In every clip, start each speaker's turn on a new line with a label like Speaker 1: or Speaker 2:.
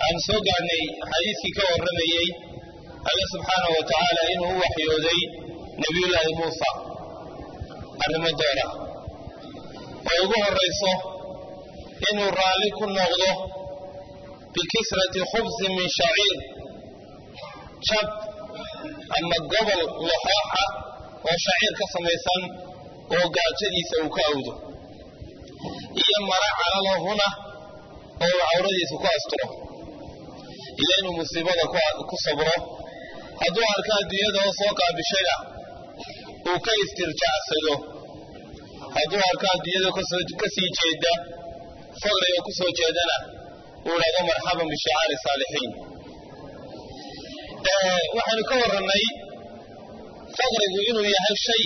Speaker 1: aan soo gaadhnay xadiiskii ka warramayey alle subxaanahu wa tacaala inuu u waxyooday nebiyullaahi muusa arrimo doona oo ugu horrayso inuu raalli ku noqdo bikisrati khubsin min shaciir jab ama gobol laxooxa oo shaciir ka samaysan oo gaajadiisa uu ka awdo iyo mara calalahuna oo uu cawradiisa ku asturo iyo inuu musiibada ku sabro hadduu arka adduunyada oo soo qaabishayna uu ka istirjaacsado hadduu arko adduunyada ka sii jeeda faqriga ku soo jeedana uu idhahdo marxaban bishicaari saalixiin waxaynu ka warrannay faqrigu inuu yahay shay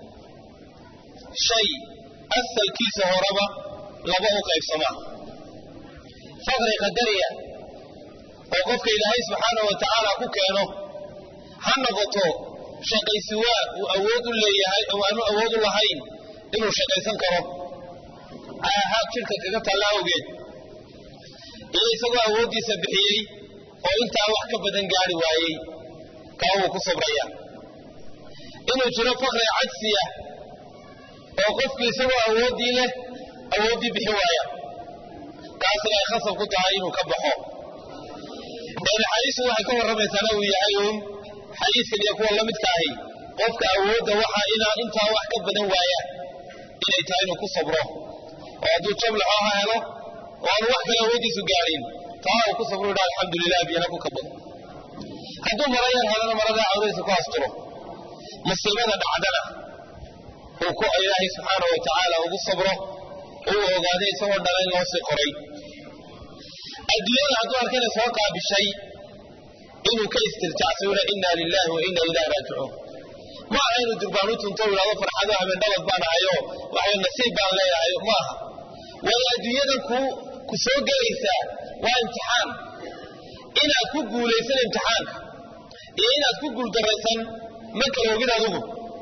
Speaker 1: shay asalkiisa horeba laba u qaybsamaa faqri qadariya oo qofka ilaahay subxaanahu wa tacaala ku keeno ha noqoto shaqaysiwaa uu awood u leeyahay oo aanu awood u lahayn inuu shaqaysan karo aahaad jidhka kaga taalla awgeed iyo isagoo awooddiisa bixiyey oo intaa wax ka badan gaari waayey kaa wuu ku sabraya inuu jiro faqri cajsiya oo qofku isagoo awooddii leh awooddii bixi waaya kaasna ay khasab ku tahay inuu ka baxo xadiisu waxay ka warramaysaana uu yahay uun xadiiskan iyo kuwa la midka ahi qofka awoodda waxa inaa intaa wax ka badan waaya inay tahay inuu ku sabro oo hadduu jablaxo ha helo oo aanu wax kale awooddiisu gaadhin taa uu ku sabro idha alxamdulilah biyana ku kabado hadduu mara yar helana maradaa cawradiisa ku asturo musiibada dhacdana uu ku ilaahay subxaanahu wa tacaala ugu sabro uu ogaaday isagoo dhalayn loo sii qoray adduunyada hadduu arkana soo qaabishay inuu ka istirjaacsawna inna lilahi wa inna ilayhi raajicuun ma aha inuu durbaan u tunto idhahdo farxado habeen dhabad baan ahayo waxay nasiib baan leeyahay ma aha waayo adduunyadan ku ku soo gelaysaa waa imtixaan inaad ku guulaysan imtixaanka iyo inaad ku guuldaraysan ma kala ogid adugu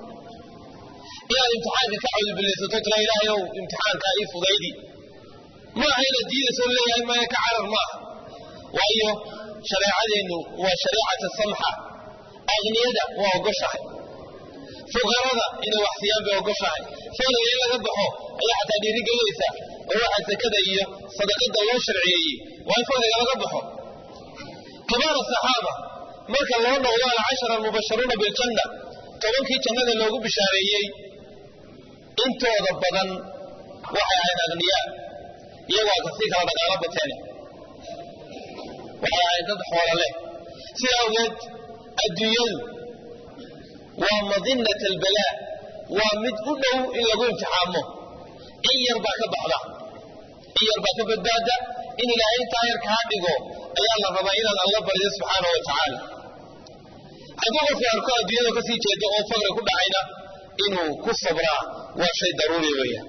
Speaker 1: inaad imtixaanka ka cawdbilaysato tira ilaahayow imtixaankaa ii fudaydi ma aha inaad diidayso leeyahay maya ka carar ma aha waayo shareecadeennu waa shareecata samxa aqniyada waa ogoshahay fuqarada inay wax siiyaan bay ogoshahay faqriga in laga baxo ayaa xataa dhiirigelinaysa oo waxaa sakada iyo sadaqada loo sharciyeeyey waa in faqriga laga baxo kibaar saxaaba marka loo noqdo alcashara almubasharuuna biljanna tobankii jannada loogu bishaareeyey intooda badan waxay ahayd aqniyaa iyagoo kasii kala dhaqaalo bateene waxay ahayd dad xoola leh sida awgeed adduunyadu waa madinat albalaa waa mid u dhow in lagu imtixaamo in yar baa ka baxda in yar baa ka badbaada in ilaahay intaa yar kaa dhigo ayaa la rabaa inaad alla barido subxaana wa tacaala hadduu qofku arko adduunyada kasii jeeda oo faqri ku dhacayna inuu ku sabraa waa shay daruuri weeyaan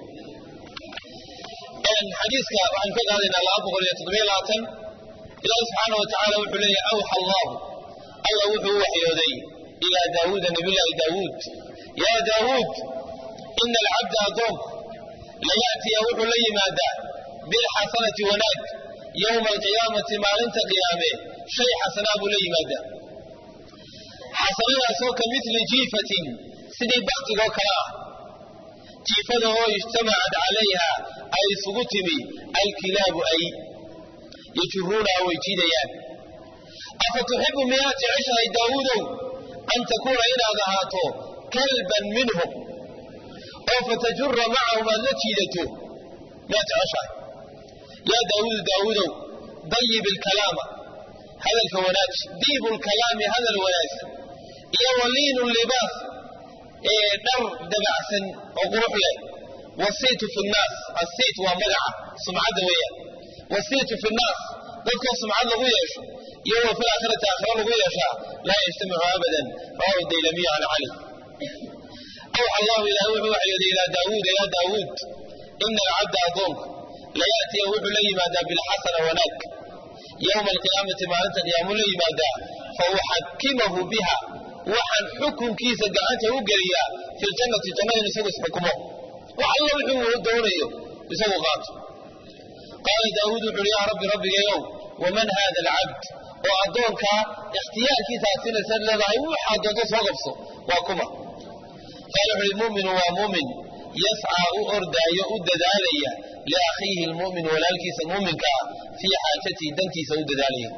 Speaker 1: xadiiska waxaan ka qaadaynaa laba boqol iyo toddobiyo labaatan ilaahi subxaana wa tacaala wuxuu leeyahy awxa allahu alla wuxuu u waxyooday ilaa daawuuda nabiyullaahi daawuud yaa daawuud ina alcabda addoonku layaatiya wuxuu la yimaadaa bilxasanati wanaag yowma alqiyaamati maalinta qiyaame shay xasanaa buu la yimaadaa xasanadaasoo ka midli jiifatin sidii baktigoo kale ah jiifada oo ijtamacad calayha ay isugu timi alkilaabu ay yajuruunaha way jiidayaan afa tuxibu miyaad jeceshahay daawuudow an takuuna inaad ahaato kalban minhum oo fatajura macahum aad la jiidato miyaad jeceshahay yaa daawuudu daawuudow dayib ilkalaama hadalka wanaaji diibu lkalaami hadal wanaagsan iyo waliinu libaas ee dhar dabacsan oo qurux leh wasiitu fi nnaas asiit waa magaca sumcadda weeyaan wasiitu fi nnaas dadkoo sumcad lagu yeesho iyo wa fil aakhirati aakhira lagu yeeshaa laa yajtamicu abadan rawahu daylamiyu can cali awxa allahu ilahay wuxuu waxyooday ilaa daawuuda yaa daawuud ina alcabda addoonku layaatiya wuxuu la yimaadaa bilxasana wanaag yowma alqiyaamati maalinta qiyaamu la yimaadaa fa uxakimahu biha waxaan xukunkiisa gacanta u geliyaa fi ljannati jannada in isagu isxukumo wax alla wuxuu doonayo isagu qaato qaala daawuud wuxu uhi yaa rabbi rabbigayow waman hada alcabd oo addoonkaa ikhtiyaarkiisa aad sinaysaad leedahay waxaa doonto soo qabso waa kuma qaala wuxu uhi muminu waa mumin yascaa u ordaayo u dadaalaya liakhiihi lmu'min walaalkiisa muuminka ah fii xaajatihi dantiisa u dadaalaya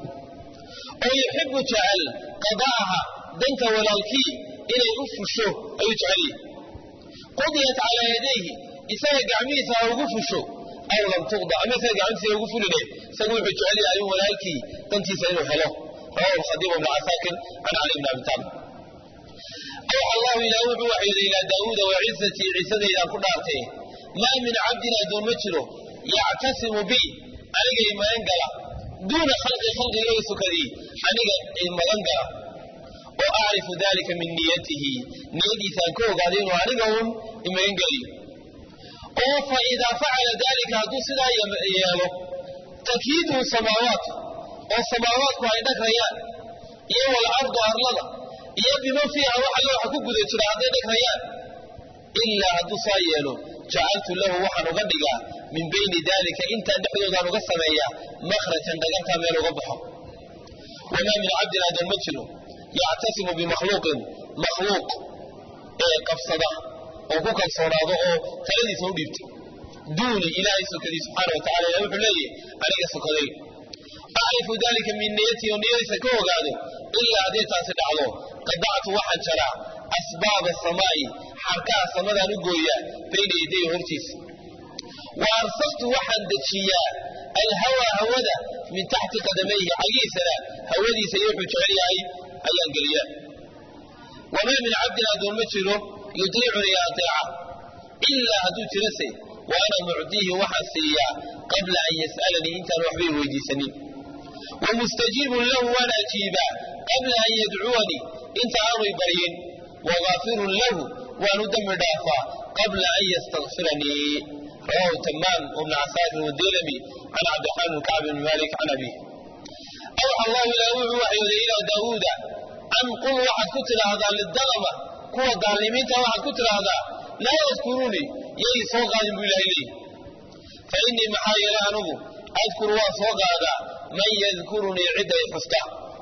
Speaker 1: oo yuxibu jecel qada'aha danta walaalkii inay u fusho ayuu jecelyahy qudiyat calaa yadayhi isaga gacmihiisa ha ugu fusho aw lam tuqda ama isaga gacmihiisa ugu fuline isagu wuxuu jecel yahay in walaalkii dantiisa inuu helo rawahu khadiib bnu casaakin can cali bni abi taalib awxa allahu ilaah wuxuu waxyooday ilaa daawuuda wa cizatii ciisadaydaan ku dhaartay maa min cabdin addoon ma jiro yactasimu bi aniga i magan gala duuna khalqi khalqiga i sukadii aniga i magan gala oo acrifu dalika min niyatihi niyadiisaan ka ogaaday inuu aniga un i magan geliyo oo fa idaa facala dalika hadduu sidaa yeelo takiiduhu samaawaatu oo samaawaadku ay dhagrayaan iyo walardu arlada iyo biman fiiha waxa looxa ku guda jira hadday dhagrayaan ilaa hadduu saa yeelo jacaltu lahu waxaan uga dhigaa min bayni dalika intaan dhexdoodaan uga sameeyaa makhrajan dhagantaa meel uga baxo wamaa min cabdin addoon ma jiro yactasimu bimakhluuqin makhluuq ee qabsada oo ku kalsoonaado oo taladiisa u dhiibta duuni ilaahay sokadii subxaana wa tacala ilah wuxuu leeyahy aniga sokaday acrifu dalika min niyatii oo niyadiisa ka ogaado ilaa hadday taasi dhacdo qadactu waxaan jaraa asbaaba samaa'i xarkaha samadaan u gooyaa bayna yaday hortiisa wa arsaftu waxaan dejiyaa alhawaa hawada min taxti qadamayhi cagiisana hawadiisa iyo wuxuu jecel yahay ayaan geliyaa wamaa min cabdin addoon ma jiro yudiicunii ateeca ilaa hadduu jirase wa ana mucdiihi waxaan siiyaa qabla an yas'alanii intaan waxbay weydiisanin wa mustajiibun lahu waan ajiibaa qabla an yadcuwanii inta aanuy baryin wagaafirun lahu waan u dembi dhaafaa qabla an yastakfiranii rawahu tamaam bn casaakir wadelami can cabdiraxmaan bn kacb bn malik can abiih awxa allahu ilaah wuxuu waxyooday ilaa daawuuda an qul waxaad ku tidhaahdaa lidalama kuwa daalimiinta waxaad ku tidhaahdaa laa yadkuruunii yay soo qaadin buu ilahay leeyihi fa innii maxaa yeele anugu adkuru waan soo qaadaa man yadkurunii cidday xusta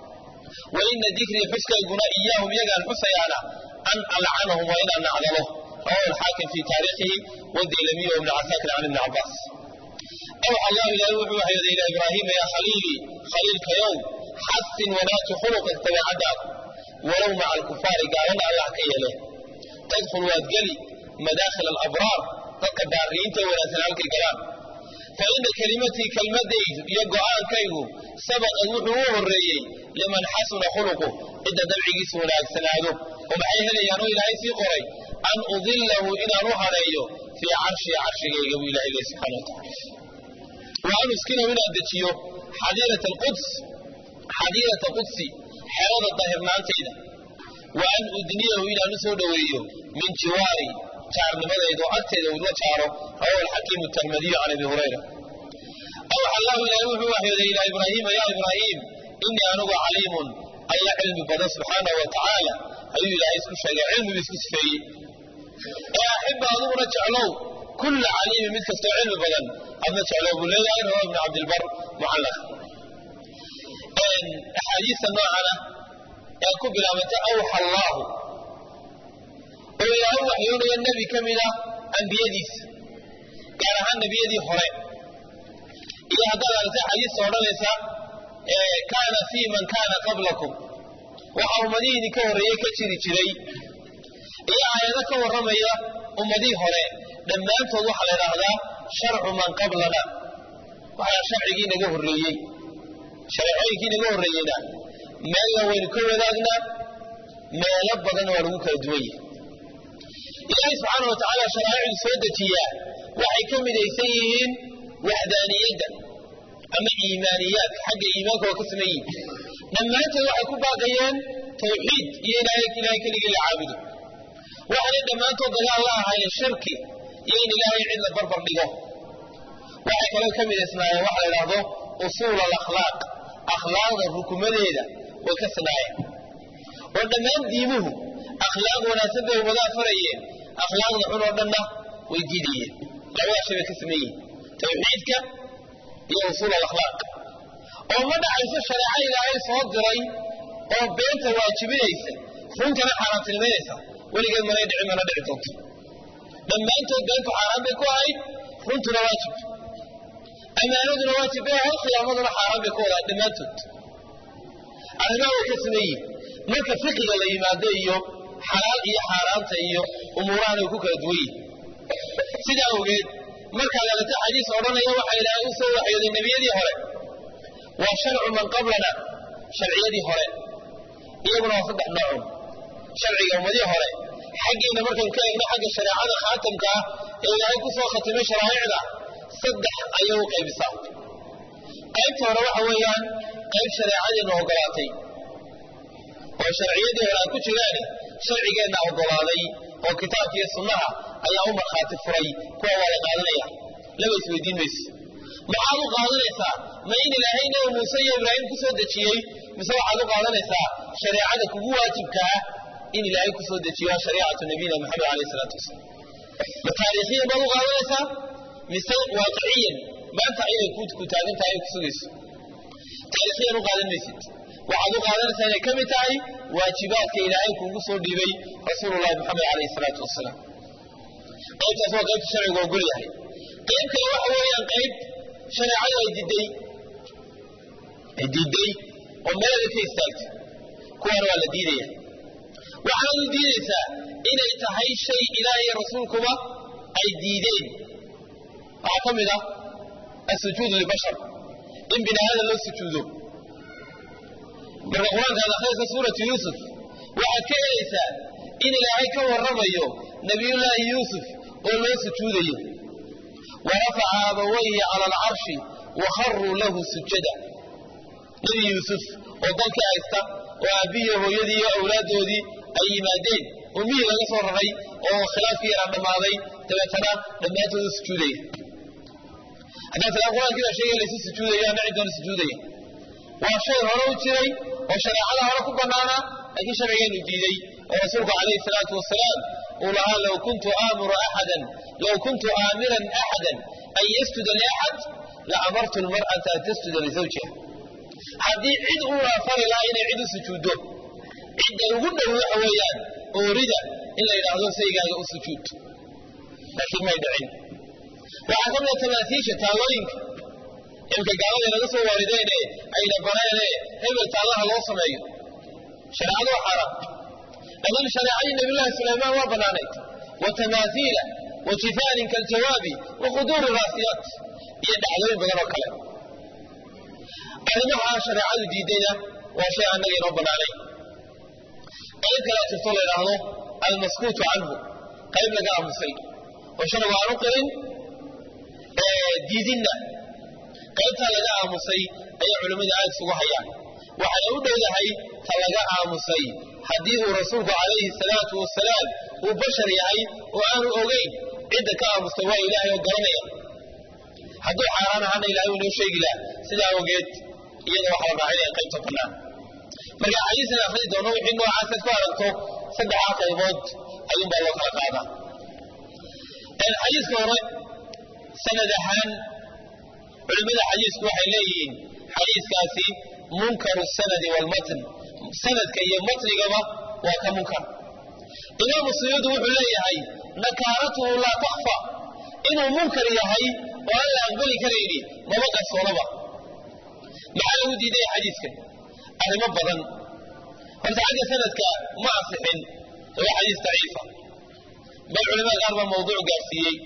Speaker 1: wa ina dikrii xuskayguna iyaahum yagaan xusayaana an alcanahum waa inaan nacdalo rawahu alxaakim fi taariikhihi wadaylamiy wibni casaakir can ibni cabaas awxa allahu ilahay wuxuu waxyooday ilaa ibraahiima yaa khaliilii khaliilkayow xasin wanaaji khuluqak dabeecaddaada walow maca alkufaari gaalana allah ka yeele tadkhul waad geli madaakhil alabraar dadka baariyiinta ee wanaagsan halkay galaan fa ina kelimatii kelmadaydu iyo go'aankaygu sabaqad wuxuu u horreeyey liman xasuna khuluqu cidda dabcigiisu wanaagsanaado oo maxay helayaan oo ilaahay sii qoray an udillahu inaan u hadheeyo fii carshii carshigayga buu ilahay leh subxana wa tacala wa an uskinahu inaan dejiyo xadiirata alquds xadiirata qudsi xerada daahirnaantayda wa an udniyahu inaan u soo dhoweeyo min jiwaari jaarnimadayda oo agteeda uu la jaaro rawahu alxakiimu tirmidiyu can abi hurayra awxa allahu ilaahay wuxuu waxyooday ilaa ibraahiima yaa ibraahiim inii anugu caliimun alla cilmi badan subxaanahu wa tacaala ayuu ilaahay isku sheegay cilmigu isku sifeeyey ee axiba adiguna jeclow kulla caliimin mid kastoo cilmi badan adna jeclow buu leeyahay rawa ibnu cabdilbar mucallaq axaadiista noocana ee ku bilaabantay awxa allaahu oo ilaahay waxyoonaya nebi ka mid ah ambiyadiisa gaar ahaan nebiyadii hore iyo haddaad aragtay xadiista odhanaysa kaana fii man kaana qablakum waxa ummadihii idinka horreeyey ka jiri jiray iyo aayado ka warramaya ummadihii hore dhammaantood waxaa la idhaahdaa sharcu man qablana waxaa sharcigii naga horreeyey shareecooyinkii naga horreeyeyna meelna waynu ka wadaagnaa meelo badan waa lagu kala duwan yahay ilaahay subxaana wa tacaala sharaa'icdu soo dejiyaa waxay ka midaysan yihiin waxdaaniyadda ama iimaaniyaadka xagga iimaanka waa ka saman yihin dhammaantood waxay ku baaqayeen tawxiid iyo ilaahay keligii la caabudo waxaanay dhammaantood dagaal la ahaayeen shirki iyo in ilaahay cid la barbar dhigo waxay kaloo ka midaysnaayeen waxa la idhaahdo usuul alakhlaaq akhlaaqda rukumadeeda way ka sanaayeen oo dhammaan diimuhu akhlaaq wanaagsan bay ummadaha farayeen akhlaaqda xun oo dhanna way diidayeen labadaas shay bay ka saman yihin tawxiidka iyo usuul alakhlaaq oo ma dhacayso shareeco ilaahay soo diray oo beenta waajibinaysa runtana xaaraantinimaynaysa weligeed manay dhici mana dhici doonto dhammaantood beentu xaaraan bay ku ahayd runtuna waajib ammaanaduna waajib bay ahayd khiyaamaduna xaaraan bay ku wadahay dhammaantood arrimaha way ka sameeyiin marka fiqiga la yimaado iyo xalaal iyo xaaraanta iyo umuurahan ay ku kala duwan yihin sidaa awgeed markaad aragto xadiis odhanaya waxa ilaahay u soo waxyooday nebiyadii hore waa sharcu man qablana sharciyadii hore iyaguna waa saddex noocun sharciga ummadii hore xaggeena markaynu ka eegno xagga shareecada khaatamka ah ee ilaahay ku soo khatimay sharaa'icda saddex ayay u qaybisaa qaybta hore waxa weeyaan qayb shareecadiina ogolaatay oo sharciyadii hore aan ku jiraani sharcigeenna ogolaaday oo kitaabka iyo sunnaha ayaa u markhaati furay kuwa waa la qaadanaya laba isweydiin mayso maxaad u qaadanaysaa ma in ilaahay nabi muuse iyo ibraahim ku soo dejiyey mise waxaad u qaadanaysaa shareecada kugu waajibka ah in ilaahay ku soo dejiyo waa shariicatu nabiyina maxamed alayh salaatu wasalaam ma taariikhiyan baad u qaadanaysaa mise waaqiciyan maanta inay ku taagan tahay ay ku sugayso taariikhiyan u qaadan maysid waxaad u qaadanaysaa inay ka mid tahay waajibaadka ilaahay kuugu soo dhiibay rasuululahi maxamed alayh salaatu wasalaam qaybtaas waa qaybta sharcigu ogol yahay qayb kale waxa weeyaan qayb shareecadu ay diiday ay diiday oo meelada ka istaagtay kuwaana waa la diidaya waxaad u diidaysaa inay tahay shay ilaah iyo rasuulkuba ay diideen waxaa ka mid ah asujuud libashar in bini aadan loo sujuudo marka qur-aanka ad akhriyaysa suuratu yuusuf waxaad ka helaysaa in ilaahay ka warramayo nabiyullaahi yuusuf oo loo sujuudayo wa rafaca abawayhi cala alcarshi wa kharuu lahu sujada nebi yuusuf oo dalkii haysta oo aabbihiiyo hooyadii iyo awlaaddoodii ay yimaadeen oo miyi laga soo raray oo khilaafkii yaraan dhammaaday dabeetana dhammaantoodu sujuudaya haddaa tiraa qur-aankii baa sheegaya laysu sujuudayo ama ciddoona sujuudaya waa shay hore u jiray oo shareecada hore ku bannaana laakiin sharcigeenu diiday oo rasuulku calayhi salaatu wasalaam uu lahaa low kuntu aamuru axadan low kuntu aamiran axadan an yasjuda liaxad la amartu lmar'ata an tasjuda lizawjiha haddii cid uu afari lahaa inay cid u sujuuddo cidda ugu dhow waxa weeyaan oorida in la yidhaahdo saygaaga u sujuud laakiin may dhicin waxaa ka mida tamaasiisha taallooyinka imka gaalada naga soo waarideene ayna baneene hebel taallaha loo sameeyo shareecadu waa xaaraan laakiin shareecadii nabiyullaahi sulaymaan waa bannaanayd wa tamaasiila wa jifaanin kaljawaabi wa quduuri raasiyaat iyo dhacdooyin badan oo kale arrimaha shareecadu diidayna waa shay annaga inoo bannaanay qayb kalea jirto la yidhaahdo almaskuutu canhu qayb laga aamusay oo sharcigu aan u qirin diidinna qaybtaa laga aamusay ayaa culimmada aad isugu hayaan waxay u dhowdahay ta laga aamusay haddii uu rasuulku calayhi salaatu wasalaam uu bashar yahay oo aanu ogeyn cidda ka aamustay waa ilaahay oo garanaya hadduu xaaraan ahaana ilahay uu inoo sheegi laha sidaa awgeed iyada waxaa la raacinaya qaybta bannaan marka xadiiskan akhrii doono wixii noocaasad ku aragto saddexaa qaybood ayuunbaa loo kala qaadaa xadiiska hore sanad ahaan culimmada xadiisku waxay leeyihiin xadiiskaasi munkaru sanadi waalmatn sanadka iyo matnigaba waa ka munkar imaamu suyuudi wuxuu leeyahay nakaaratuhu laa takfa inuu munkar yahay oo aan la aqbali karayni maba qarsoonaba maxaa lagu diidaya xadiiskan arrimo badan horta xagga sanadka ma asixin waa xadiis daciifa bal culimada qaar baa mawduuc gaarsiiyey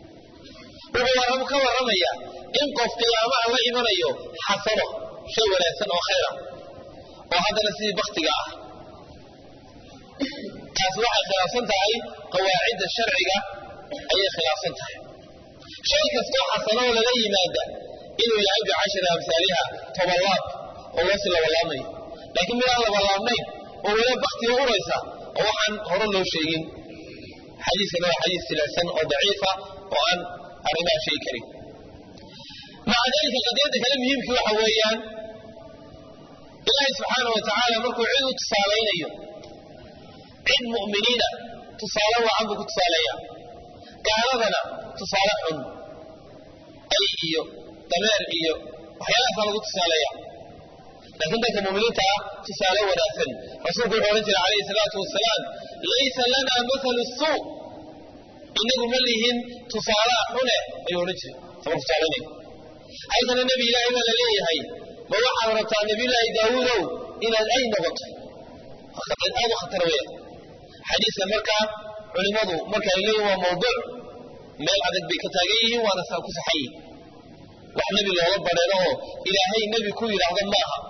Speaker 1: wuxuu ka warramaya in qof qiyaamaha la imanayo xasano shay wanaagsan oo khayra oo haddana sidii baktiga ah taas waxay khilaafsan tahay qawaacidda sharciga ayay khilaafsan tahay shay kastoo xasanoo lala yimaada inuu yahay bicashri amsaaliha tobanlaab oo loo si labalaabmayo laakiin midaan labalaabnayn oo wala baktiga uraysa oo waxaan hore loo sheegin xadiiskana waa xadiis silasan oo daciifa oo aan arrimaha sheegi karin maca dalika qadiyadda kale muhiimkii waxa weeyaan ilaahay subxaana wa tacaala markuu cid u tusaalaynayo cid mu'miniina tusaale wacan buu ku tusaaleeya gaaladana tusaale xun ay iyo dameer iyo waxyaalahaasaa lagu tusaaleeya laakiin dadka muuminiinta ah tusaale wanaagsan rasuulku wuxuu odhan jiray calayhi salaatu wasalaam laysa lana mathalu suu inagu ma lihin tusaalaha xune ayuu odhan jiray sama tusaalaynay haysana nebi ilaahay baa la leeyahay ma waxaad rabtaa nebiyullaahi daawuudow inaad ay noqoto aad u khatar weya xadiiska markaa culimmadu marka ay leeyihin waa mawduuc meel adag bay ka taagan yihiin waana saa ku saxan yihin wax nebi looga badheero oo ilaahay nebi ku yidhaahdo ma aha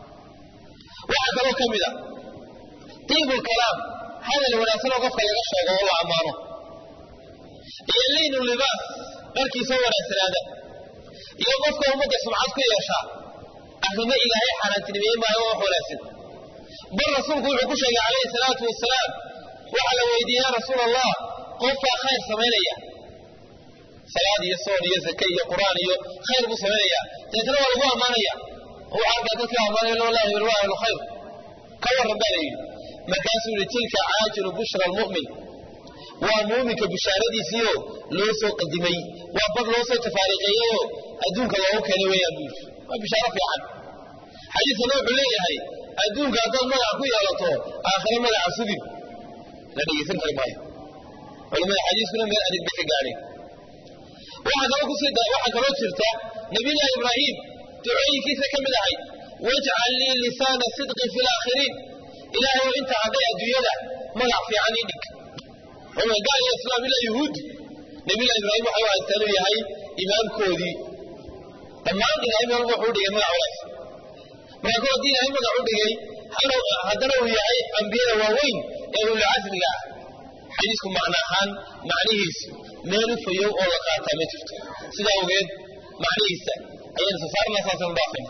Speaker 1: waxaa kaloo ka mid a diibulkalaam hadal wanaagsanoo qofka laga sheego oo la ammaano iyo laynu libaas dharkiisoo wanaagsanaada iyo qofka ummadda sumcad ku yeeshaa arrimo ilaahay xaaraantinimeeye maayo oo wax wanaagsan bal rasuulku wuxuu ku sheegay calayhi salaatu wasalaam waxaa la weydiiyey yaa rasuul allah qofkaa khayr samaynaya salaad iyo soon iyo zake iyo qur'aan iyo khayr buu samaynaya deetana waa lagu ammaanaya oo waxaa arkaa dadka ammaanaya wallahi hebel waa ahlu khayr ka warran baa la yidhi markaasuu yihi tilka caajilu bushra almu'min waa muuminka bishaaradiisiio loo soo qadimay waa bad loo soo tafaariqeeyeyoo adduunka loogu keenay weeyaan buu yidhi waa bishaaro fiican xadiiskana wuxuu leeyahay adduunka haddaad magaca ku yeelato aakhire magaca sugin la dhegaysan kari maayo culimada xadiiskuna meel adig bay ka gaadheen waxaa kaloo kusii waxaa kaloo jirta nabiyullahi ibraahim ducooyinkiisa ka mid ahayd wajcal lii lisaana sidqin fi laakhiriin ilaahay oo inta hadday adduunyada magac fiican ii dhig ruma gaal iyo islaam ilaa yuhuudi nabiyullahi ibraahim waxa u haystaan uu yahay imaamkoodii dhammaan ilaahay meel wuxuu dhigay magac wanaagsan marka kol haddii ilaahay magac u dhigay haddana uu yahay ambiyada waaweyn ee ululcasmiga ah xadiisku macno ahaan macnihiisu meel u fayow oo la qaataa ma jirto sidaa ogeed macnihiisa ayaynu sasaarna saasanu dhaafayna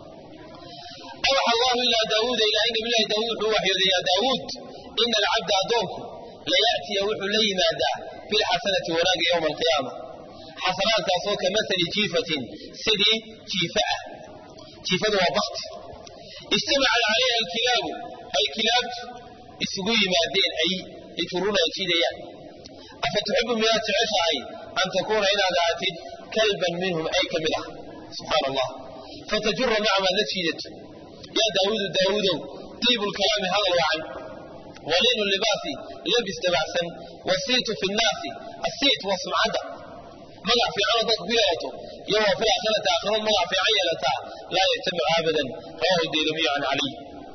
Speaker 1: awxa allahu ilaa daawuuda ilaahay nabiyullahi daawuud wuxuu waxyooday yaa daawuud ina alcabda addoonku laya'tiya wuxuu la yimaadaa bilxasanati wanaaga yowma alqiyaama xasanaadkaasoo ka masali jiifatin sidii jiifa ah jiifadu waa bakti ijtamacat calayha alkilaabu ay kilaabtu isugu yimaadeen ay yajuruna ay jiidayaan afa tuxibu miyaad jeceshahay an takuuna inaad ahaatid kalban minhum ay ka mid ah subxaana allah fatajura maca maad la jiidato yaa daawuudu daawuudow diibu lkalaami hadal wacan waliinu libaasi labis dabacsan wasiitu fi nnaasi asiit waa sumcadda magac fiicanoo dadka ku yeelato iyo waa fil aakhirati aakhiro magac fiican yeelataa laa yajtamicu abadan rawahu daylamiyu can caliy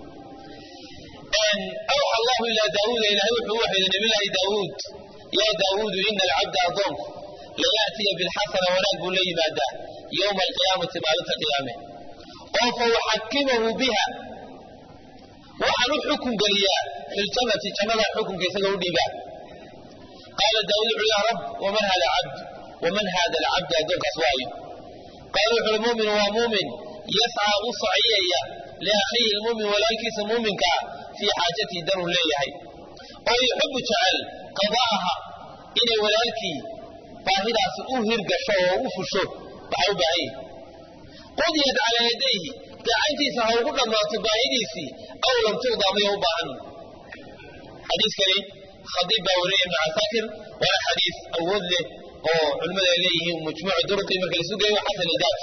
Speaker 1: awxa allahu ilaa daawuuda ilaahay wuxuu u waxyooday nabiyullaahi daawuud yaa daawuudu ina alcabda addoonku laya'tiya bilxasana wanaag buu la yimaadaa yowma alqiyaamati maalinta qiyaame oo fa uxakimahu biha waxaan u xukun geliyaa fi ljannati jannada xukunka isaga u dhiibaa qaala daawuud wuxuu yaa rab waman hada cabd waman hada alcabdu addoonkaas waayo qaala wuxuuhi muuminu waa muumin yascaa u saciyaya liakhiihi lmuumin walaalkiisa muuminkaa fii xaajatihi danuu leeyahay oo yuxibu jecel qada'aha inay walaalkii baahidaasi u hirgasho oo u fusho waxaa u baahan yahi qudiyat calaa yadayhi gacantiisa ha ugu dhammaato baahidiisii aw lam tuqda maya u baahan xadiiskani khadiib baa wariyay ibnu casaakir waana xadiis awood leh oo culimmadu ay leeyihiin majmuucu duruqii marka laisu geeyo xasan idaat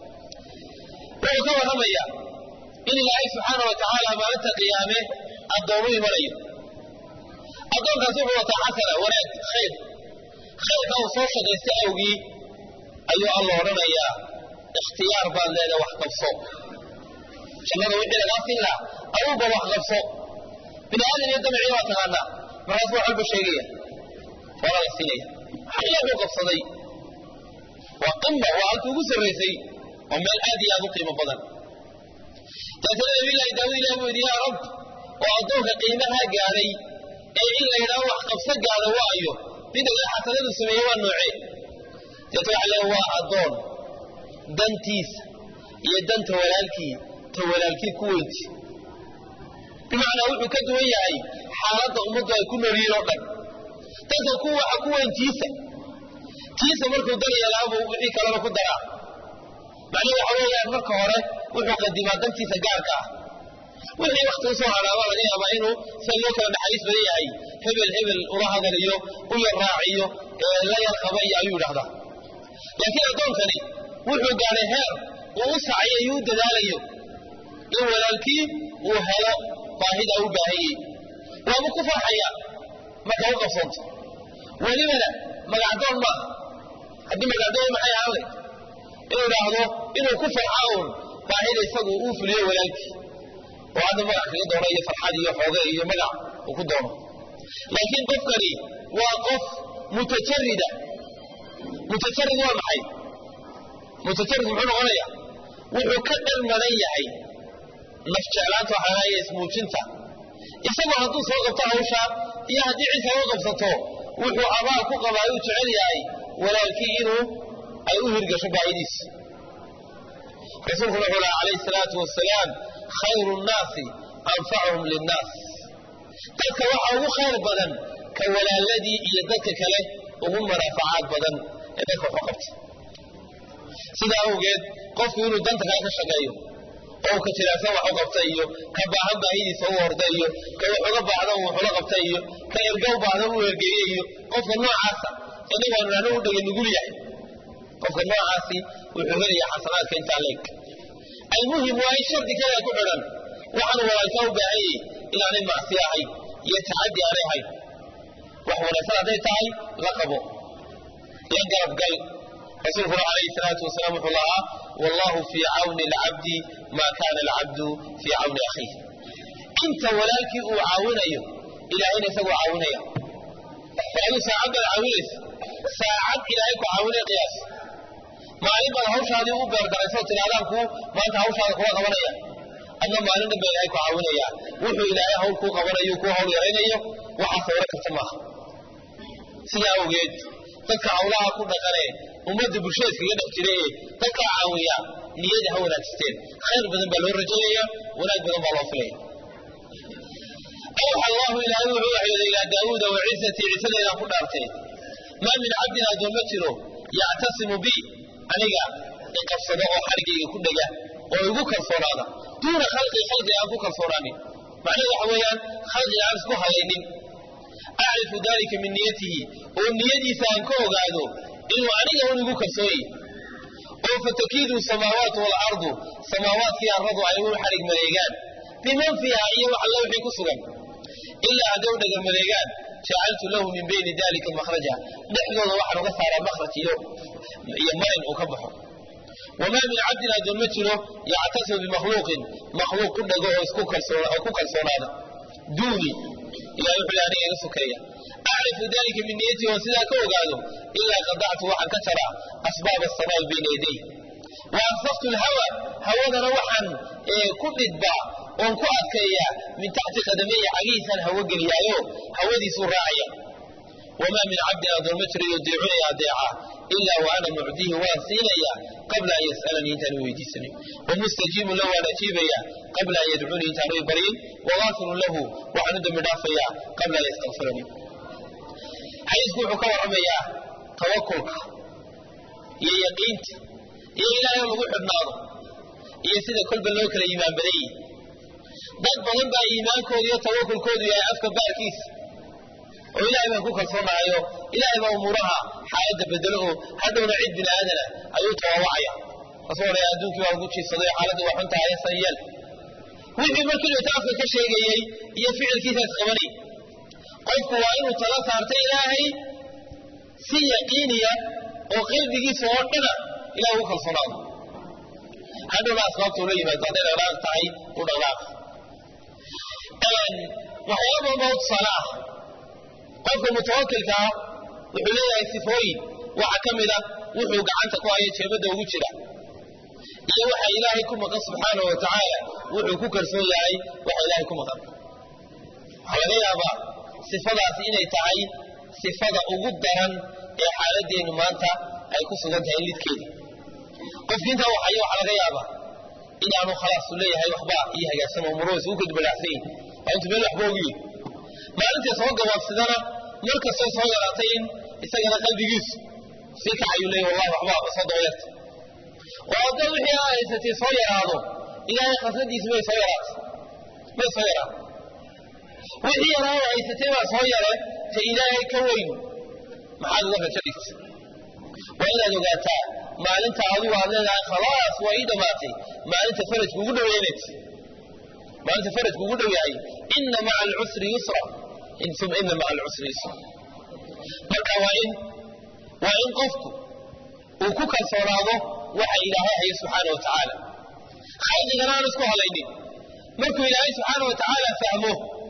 Speaker 1: wuxuu ka warramaya in ilaahay subxaana wa tacaala maalinta qiyaame addoomu imanayo addoonkaas wuxuu wataa xasana wanaag khayr khayrka uu soo shaqaystay awgii ayuu alla odhanayaa ikhtiyaar baad leedahay wax qabso jannada wixii lagaa siin lahaa aduuba wax qabso bini aadan iyo damcii waa taqaanaa markaas wax walba sheegaya waana la siinaya maxaa ilaahu qabsaday waa qima waa halkii ugu sarraysay waa meel aad iyo aad u qiimo badan dabeetana nabiyullaahi daawud ilah buu yidhi yaa rab oo addoonka qiimahaa gaadhay ee in la yidhaho wax qabso gaadha waayo midda kale xasanadu sameeye waa noocee deeta waxa le waa addoon dantiisa iyo danta walaalkii ta walaalkii ku weynti bimacnaa wuxuu ka duwan yahay xaaladda ummaddu ay ku nool yihiin oo dhan dadka ku waxa ku weyn tiisa tiisa markuu dan yeelaabuu wixii kalena ku daraa macnuhu waxa weeyaan marka hore wuxuu qadimaa dantiisa gaarka ah wixii wakti usoo hadhaaba laga yaabaa inuu sida loo kala naxariis badan yahay hebel hebel ula hadaliyo u yar raaciyo la yar qaba iyo ayuu yidhahdaa laakiin addoonkani wuxuu gaadhay heer uu u sacayo iyo u dadaalayo in walaalkii uu helo baahidaa u baahanyey waaba ku farxaya marka u qabsanto welibana magacdoon maaha haddii magacdoon maxay ahaanay inuu idhaahdo inuu ku farxa uun baahida isagu uu fuliyo walaalkii oo hadda magac kaga doono iyo farxad iyo xooge iyo magac uu ku doono laakiin qofkani waa qof mutajarida mutajarid waa maxay mutajarid muxuu noqonaya wuxuu ka dhar maran yahay naf jeclaanta waxaanaya ismuujinta isagoo hadduu soo qabto hawshaa iyo haddii cid kala qabsato wuxuu abaal ku qabaa uu jecel yahay walaalkii inuu ay u hirgasho baahidiisa rasuulkuna wuxuu laha calayhi salaatu wasalaam khayru nnaasi anfacuhum linnaas dadka waxaa ugu khayr badan ka walaaladii iyo dadka kale ugu manaafacaad badan ee dadka waxu qabta sidaa awgeed qofku inuu danta kaa ka shaqeeyo oo ka jilaacsan wax u qabta iyo ka baahan baahidiisa u horda iyo ka wax uga baahda uu waxula qabta iyo ka erga u baahda uu ergeeye iyo qofka noocaasa inagoonu nanu u dhega nugul yahay qofka noocaasi wuxuu helaya xasanaadka intaa leeg almuhim waa in shardi kale ku xidhan waxaanu walaalkaa u baahan yahay inaanay macsi ahayn iyo tacaddi aanay ahayn wax wanaagsan hadday tahay la qabo la garabgal rasuulkuna calayhi salaatu wasalaam wuxuu lahaa wallahu fii cawni alcabdi maa kaana alcabdu fii cawni akhiih inta walaalkii uu caawinayo ilaahayna isagoo caawinaya adigu saacad baad caawinaysa saacad ilaahay ku caawinaya qiyaas maalin baad hawshaadii u beergaraysoo tidhahdaan kuu maanta hawshaada kula qabanaya adna maalin dhan ba ilahay ku caawinaya wuxuu ilaahay hawl kuu qabanayo kuu hawl yaraynayo waxaa sawro karta maaha sidaa awgeed dadka hawlaha ku dhaqanee ummadda bulshada iskaga dhex jira ee dadkaa caawiya niyada ha wanaagsteen khayr badan baa loo rajaynaya wanaag badan baa loo filaya awxa allahu ilaahay wuxuu waxyooday ilaa daawuuda wa ciisatii ciisadeedaan ku dhaartay maa min cabdin addoon ma jiro yactasimu bi aniga iqabsado oo xarigayga ku dhega oo igu kalsoonaada duuna khalqi khalqi aan ku kalsoonaanin macnahedu waxa weeyaan khalqiga aan isku halaynin acrifu dalika min niyatihi oo niyadiisa aan ka ogaado inuu aniga un igu kalsooye oo fatakiidu samaawaatu waalardu samaawaadkii arradu ay u xarig maleegaan biman fiiha iyo wax alla wixii ku sugan ilaa hadday u dhaga maleegaan jacaltu lahu min bayni dalika makhraja dhexdooda waxaan uga saaraa makhraj iyo iyo marin uu ka baxo wamaa min cabdin addoon ma jiro yactasimu bimakhluuqin makhluuq ku dhago oo isku kalsoo ku kalsoonaada duuni ilahay wuxuu aniga iga sokeeya acrifu dalika min niyatii oon sidaa ka ogaado ilaa qadactu waxaan ka jaraa asbaab asamaai bayna yaday wa ansaftu lhawa hawadana waxaan ku dhidbaa oon ku adkeeyaa min taxti qadameya cagihiisaan hawo geliyaayo hawadiisuu raacaya wamaa min cabdin addoon ma jiro yudiicunaya adeeca ilaa wa ana mucdihi waan siinaya qabla an yas'alanii intaanu weydiisanin wamustajiibun lahu waan ajiibaya qabla an yadcuunii intaanu i baryin wagaafirun lahu waxaan u dembi dhaafayaa qabla an yastakfiranii xadiisku wuxuu ka warramayaa tawakulka iyo yaqiinta iyo ilaahay oo lagu xidhnaado iyo sida kolba loo kala iimaan badan yihi dad badan baa iimaankooda iyo tawakulkoodu yahay afka baarkiisa oo ilaahay baan ku kalsoonahayo ilaahay baa umuuraha xaaladda bedelo oo hadhowna cid bini aadana ayuu tawawacaya kasoo odhaya adduunkii baa lagu jiifsaday xaaladdu waa xun tahay san yeel wixii markii uu afka ka sheegayey iyo ficilkiisa isqabanay qofku waa inuu tala saarta ilaahay si yaqiiniya oo qalbigiisa oo dhana ilahay ugu kalsoonaado hadhowna asbaabta ula yimaado hadday dhaqdhaaq tahay u dhaqdhaaq waxyaaba badan baa u tusaale ah qofka mutawakilka ah wuxuu leeyahay sifooyin waxa ka mid a wuxuu gacanta ku hayo jeebadda ugu jira iyo waxa ilaahay ku maqan subxaanahu wa tacaala wuxuu ku kalsoon yahay waxa ilaahay ku maqan waxaa laga yaabaa sifadaasi inay tahay sifada ugu daran ee xaaladeennu maanta ay ku sugan tahay lidkeeda qofki intaa waxayo waxaa laga yaabaa inaanu khalaasu leeyahay waxba iyo hagaagsan oo muruhis uu kadbalaacsan yihin waa intu meel waxba ogiyi maalintai soo gabaabsidana mar kastoo soo yaraatay in isagana qalbigiisu sii kacayuu leeya wallahi waxba soo dabayarta oo hadda wixii aa haysatay soo yaraado ilaahay khasnadiisi may soo yaraatay may soo yaraato wixii yaraa oo haysatay baa soo yare ta ilaahay ka weyn maxaad uga rajo dhigta waa inaad ogaataa maalinta adigu aad leedahay khalaas waa ii dhammaatay maalinta farajka ugu dhaweynaysa maalinta faradku ugu dhow yahay ina maca alcusri yusra uma ina maca alcusri yusra marka waa in waa in qofku uu ku kalsoonaado waxa ilaahay haya subxaana wa tacaala khalqigana aan isku halaynin markuu ilaahay subxaana wa tacaala fahmo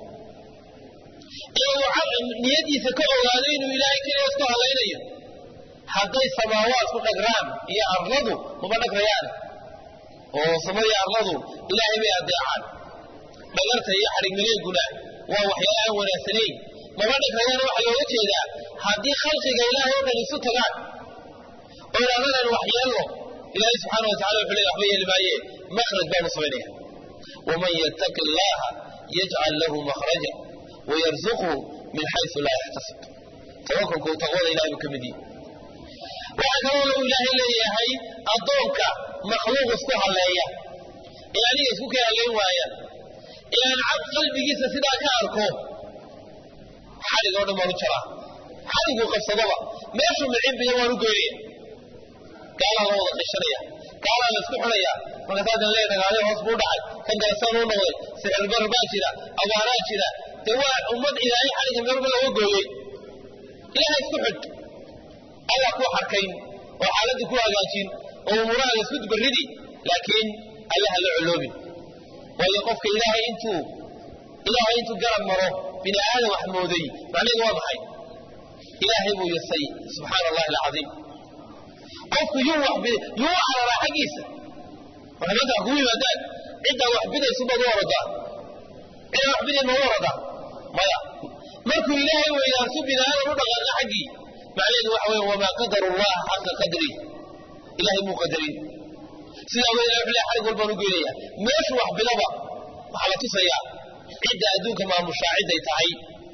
Speaker 1: ee uu niyadiisa ka ogaado inuu ilaahay keliya isku halaynayo hadday samaawaadku dhagraan iyo arladu mama dhagrayaan oo samaiyo arladu ilaahay bay adeecaan dhagarta iyo xadhigmaleeguna waa waxyaala aan wanaagsanayn mama dhagrayaan waxaa looga jeedaa haddii khalqiga ilaahay o dhan isu tagaan oo idhahdanan wax yeelno ilaahay subxaana wa tacala wuxuu leey waxba yeeli maaye makhraj baanu samaynaya waman yattaqi allaha yajcal lahu makhraja wayarzuqhu min xaysu laa yaxtasib tawakulku taqwada ilahay buu ka mid yihi waxaa kaloo uu ilaahay leeyahay addoonka makhluuq isku halleeya ee aniga isku kay halleyn waaya ee aan cad qalbigiisa sidaa ka arko xadhig oo dhan baan u jaraa xadhiguu qabsadaba meeshuu micibbiya waan u goynaya gaalaa la wada qishanaya gaalaa la isku xunaya markaasaadan lee dagaalyo hoos buu dhacay kan galasaan u noqday sixirbar baa jira abaaraa jira dee waa ummad ilaahay xadhigga meelba laga gooyey ilaha isku xidh alla ku xarkayn oo xaaladda ku hagaajin oo umurahaaga isku dubarridi laakiin allaha la coloobin waayo qofka ilaahay intuu ilaahay intuu garab maro bini aadam wax mooday macnaheedu waa maxay ilaahay buu yasay subxaana allahi alcadiim qofku yuu wax yuu u cararaa xaggiisa marka maanta kugu yimaadaan ciddaa wax bidaysu baad u oradaa ciddaa wax biday ma u oradaa maya markuu ilaahay weydaarsu bini aadam u dhaqaaqa xaggii macnaheedu waxa weeye wamaa qadaru llaha xaqa qadri ilahay muu qadarin sidaa wa ilahay wuxuu leeyahay xarig walbaan u geynaya meeshu wax bidaba waxaa la tusayaa cidda adduunka maamushaa cidday tahay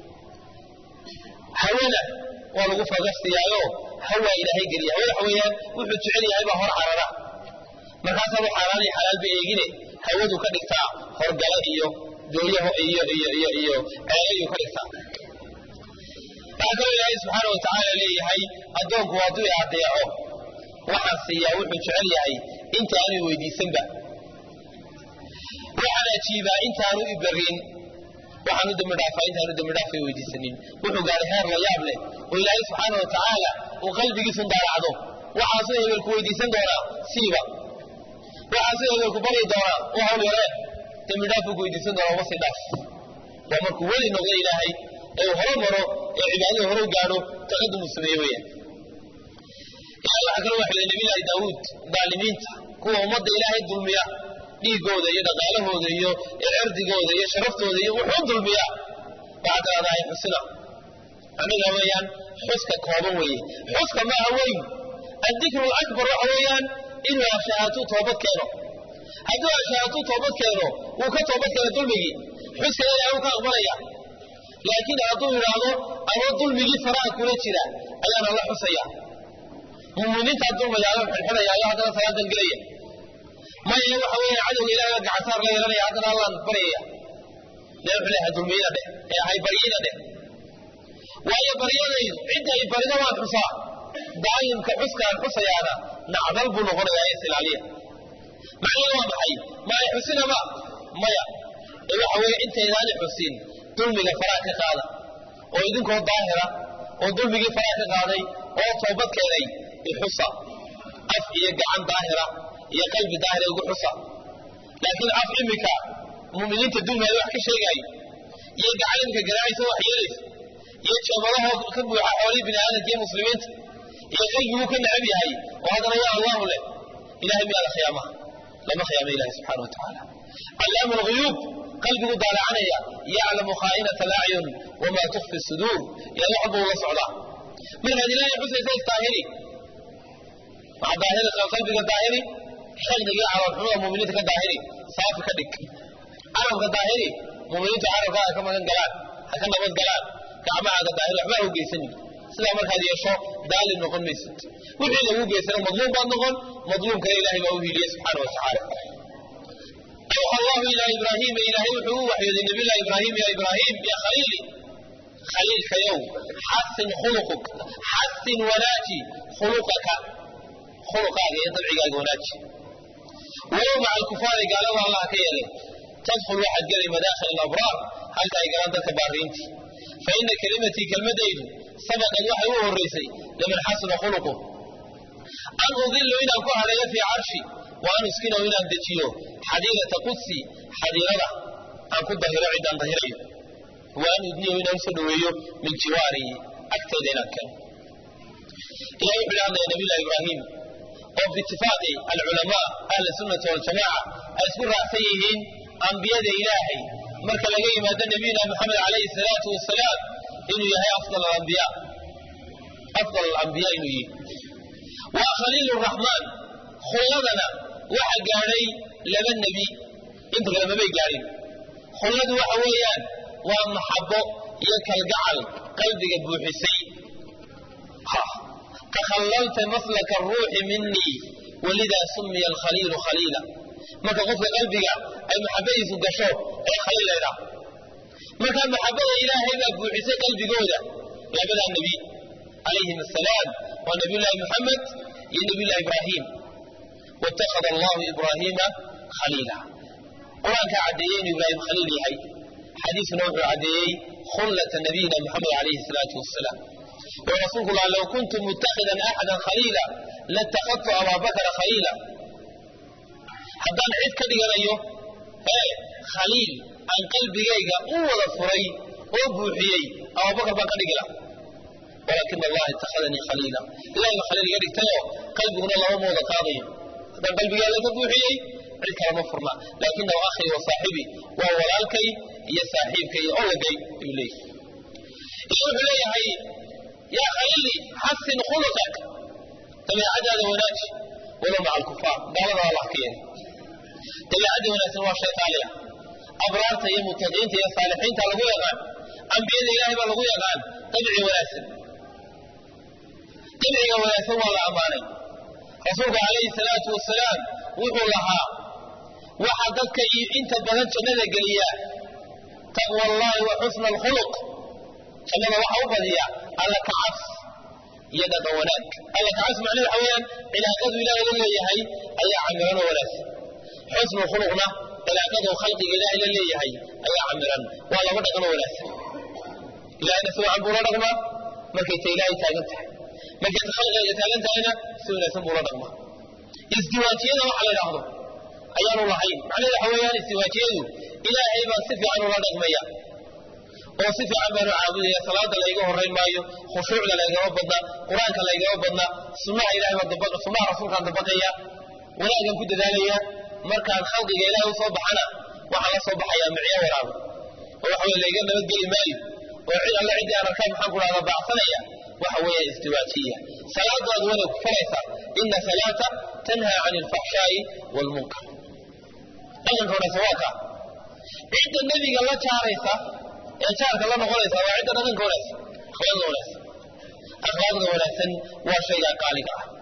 Speaker 1: hawana waa lagu fagastiyaayo hawaa ilaahay geliya hawa waxa weeyaan wuxuu jecel yahay baa hor carara markaasaanu xaaraan iyo xalaalba eegine hawadu ka dhigtaa horgala iyo dooyaho iyo iyo iyo iyo ceelayuu ka dhigtaa waxaa kaloo ilaahay subxaana wa tacaala leeyahay addoonku hadduu i adeeco waxaan siiyaa wuxuu jecel yahay inta aanu i weydiisanba waxaan ajiibaa intaanu i barin waxaan u dambi dhaafaa intaanu dambi dhaafay weydiisanin wuxuu gaaray heer la yaab leh oo ilaahay subxaana wa tacaala uu qalbigiisun daaracdo waxaasuu hebelku weydiisan doonaa siiba waxaasuu hebelku baryi doonaa u hawl yaree dambi dhaaf buu ku weydiisan doonaa wasi dhaaf waa markuu weli noqdo ilaahay ee uu horo maro ee cibaadada hore u gaadho taqadum uu sameeye weeyaan ilahay waxaa kaloo waxay nabiyullaahi daawuud daalimiinta kuwa ummadda ilaahay dulmiya dhiigooda iyo dhaqaalahooda iyo cirdigooda iyo sharaftooda iyo wuxuu dulmiyaa waxaad tiraahdaa ay xusina aniga weeyaan xuska kooban weeye xuska maaha weyn addikru alakbar waxa weeyaan inuu ashahaatuu toobad keeno hadduu ashahaatuu toobad keeno wuu ka toobad keena dulmigii xuska ilaahay wuu ka aqbalaya laakiin hadduu idhaahdo ama dulmigii faraha kula jira ayaana la xusaya muminiintaa dulmayaala xidxidhayaayo haddana salaadan gelaya maya waxa weeye cadowga ilahay baa gacansaar la yeelanaya haddana allaan baryaya dee wuxuu leeyahay dulmiyada dheh ee ahay baryada dheh waayo baryadaydu cidda ay barida waan xusaa daayimka xuskaan xusayaana nacdal buu noqonayaa is ilaaliya macnaheedu waa maxay ma ay xusinaba maya ee waxa weeye intaydaani xusin dulmiga faraha ka qaada oo idinkoo daahira oo dulmigii faraha ka qaaday oo toobad keenay ixusa af iyo gacan daahira iyo qalbi daahira ugu xusa laakiin af imika muminiinta dulmaya wax ka sheegaayo iyo gacan imika garaacaysa wax yeelaysa iyo jeemadahoo ka buuxa xoolihii bini aadamka iyo muslimiinta iyo qalbiguu ka necab yahay oo haddana yaa allahu leh ilahay miyaada khiyaamaha lama khiyaama ilahi subxana wa tacaala callaamu lguyuub qalbigu daalacanaya yaclamu khaa'inata alacyun wamaa tukfi suduur ilahay wax buu la socdaa markaad ilaahay xusaysa isdaahiri waxaa daahiri qalbiga daahiri xildigii carabxumada muminiinta ka daahiri saafi ka dhig carabka daahiri muminiintu carabkaaga ka magan galaan ha ka nabad galaan gacmahaaga daahiri waxba ha u geysanin sidaa markaad yeesho daalib noqon maysid wixii lagu geysana madluum baad noqon madluumkana ilahay baa u hiiliyey subxaana wa tacaala awxa allahu ilaa ibraahiima ilaahay wuxuu u waxyooday nabiyullahi ibraahim ya ibraahim ya khaliili khaliilkayow xasin khuluquk xasin wanaaji khuluqaka khuluqaaga iyo dabcigaaga wanaaji walow maca alkufaari gaalada allah ka yeelay tadkhul waxaad gelay madaakhil alabraar halka ay galaan dadka baariintii fa ina kelimatii kelmadaydu sabaqad waxay u horraysay liman xasuna khuluqu an udilu inaan ku hadheeyo fii carshi wa an uskinahu inaan dejiyo xadiirata qudsi xadiirada aan ku dahiro ciddaan dahirayo wa an udniyahu inaan usoo dhoweeyo min jiwaari agtayda inaan keeno ilahi wuxuu idhi hadlaya nabiyullahi ibraahim oo biitifaaqi alculamaa ahli sunnati waljamaca ay isku raacsan yihiin ambiyada ilaahay marka laga yimaado nabiyuna moxamed calayhi salaatu wasalaam inuu yahay afdal alambiya afdal alambiya inuu yihi waa khaliil raxmaan khulladana waxa gaadhay laba nebi inta kale mamay gaadhin khulladu waxa weeyaan waa maxabo iyo kalgacal qalbiga buuxisay takhallalta maslaka aruuxi minii walidaa sumiya alkhaliilu khaliila marka qofka qalbiga ay maxabadiisu gasho ee khaliil laydhaa marka maxabada ilaahay baa buuxisay qalbigooda labadaa nebi calayhim asalaam waa nabiyullaahi moxamed iyo nabiyullahi ibraahim waittakhada allahu ibraahiima khaliila qur-aankaa caddeeyey inuu ibraahim khaliil yahay xadiisuna wuxuu caddeeyey khullata nabiyina moxamed calayhi salaatu wasalaam oo rasuulku laha low kuntu mutakhidan axadan khaliila latakhadtu abaabakra khaliila haddaan cid ka dhiganayo ee khaliil aan qalbigayga u wada furay oo buuxiyey abubakar baan ka dhigi laha walaakina allaha ittakhadanii khaliila ilahay ba khaliil iga dhigtayoo qalbiguna lama mooda qaadayo haddaan qalbigeeda ka buuxiyey cid kalama furna laakinahu akhii wa saaxibii waa walaalkay iyo saaxiibkay iyo owagay ayuu leeyahy iyo wuxuu leeyahay yaa khaliili xasin khuluqak dabeecadaada wanaaji walow maca alkufaar gaalada allah ka yeelay dabeecadda wanaagsan waa shay qaaliya abraarta iyo mutaqiinta iyo saalixiinta lagu yaqaan ambiyada ilaahay baa lagu yaqaan dabci wanaagsan dabciga wanaagsan waa la ammaanay rasuulku calayhi salaatu wasalaam wuxuu lahaa waxa dadka inta badan jannada geliya taqwa allahi wa xusna alkhuluq jannada waxa u badiya alla kacas iyo dhaqan wanaag alla kacas macnaheed waxa weeyaan cilaaqadu ilaahay la leeyahay ayaa camiran oo wanaagsan xusnu khuluqna cilaaqadu khalqiga ilaahay la leeyahay ayaa camiran waa laba dhaqan oo wanaagsan ilahayna si wacan buu la dhaqmaa markay ta ilaahay taagan tahay markay ta khalqiga taagan tahayna si wanaagsan buu la dhaqmaa isdiwaajiyada waxa la idhaahdo ayaanu lahayn macnaheed waxa weeyaan isdiwaajiyadu ilaahay baa si fiican ula dhaqmaya oo si fiican baanu caabudaya salaada layga horayn maayo khushuucda laygama badna qur-aanka laygama badna sunnaha ilahay baa sunnaha rasuulkaan dabaqaya wanaagan ku dadaalaya markaan khalqiga ilaahay usoo baxana waxaan la soo baxayaa micyo waraabo oo waxa weye layga nabadgeli maayo oo cid alle ciddii aan arkaan maxaan ku dhahda baacsanaya waxa weeye istiwaajiya salaadaadu wanay ku faraysaa ina salaata tanhaa can alfaxshaa'i waalmunkar dhaqanka wanaagsan waa kaa cidda nebiga la jaaraysa ee jaarka la noqonaysa waa cidda dhaqanka wanaagsan akhlaaqda wanaagsan akhlaaqda wanaagsan waa shaygaa qaaliga ah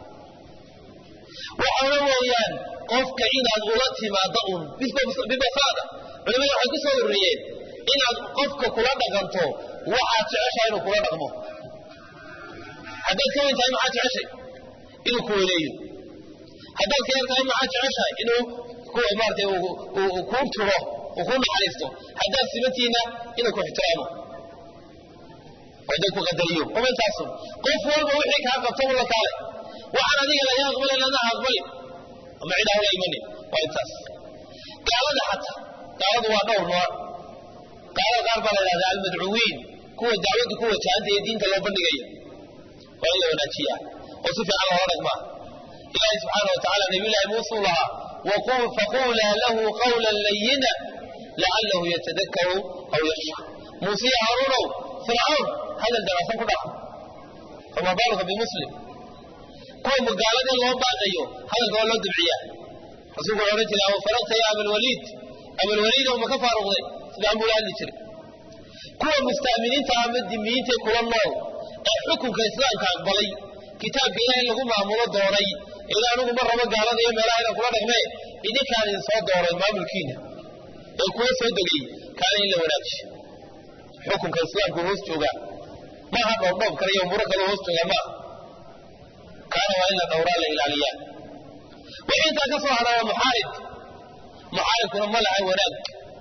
Speaker 1: waxaana weeyaan qofka inaad ula timaado un bibasaada culimadu waxay ku soo ururiyeen inaad qofka kula dhaqanto waxaad jeceshahay inuu kula dhaqmo haddaad ka weyn tahay maxaad jeceshay inuu ku weleeyo haddaad ka yar tahay maxaad jeceshahay inuu maarata kuu turo uu ku naxariisto haddaad simantiina inuu ku ixtiraamo oo dad ku qadariyo uma intaasun qof walba wixii kaa qabto u la kaale waxaan adiga laga aqbalay lanaha aqbalin ama cid aan la imanin waa intaas gaalada xataa gaaladu waa dhowr nooc gaalada qaar baa la yidhahdaa almadcuwiin kuwa dacwaddu ku wajahanta iyo diinta loo bandhigaya waa in la wanaajiyaa oo si fiican loola dhaqmaa ilaahi subxaana wa tacala nabiyullaahi muusuu lahaa faquulaa lahu qawlan layina lacalahu yatadakaru aw yaksha muusiya haaruunow fircawn hadal dabacsan ku dhaca fama baaluka bimuslim kuwa magaaladii loo baaqayo hadalka waa loo dabciyaa rasuulku wuxuu odhan jiray aw faragta ya abalwaliid abalwaliidow ma ka faaruqday sidaan buu la hadli jiray kuwa musta'miniinta ama dimiyiintae kula nool ee xukunka islaamka aqbalay kitaabka ilaahay lagu maamulo doonay ila anigu ma rabo gaalada iyo meelaha inaan kula dhaqmee idinkaan idin soo dooray maamulkiina ee kuwa soo degay kaana in la wanaajiyo xukunka islaamku hoos joogaa maaha dhoobdhoob kale iyo umuro kale hoos joogaa maaha kaana waa in la dhowraa la ilaaliyaa wixii intaa ka soo hadha waa muxaarib muxaaribkuna ma laha wanaag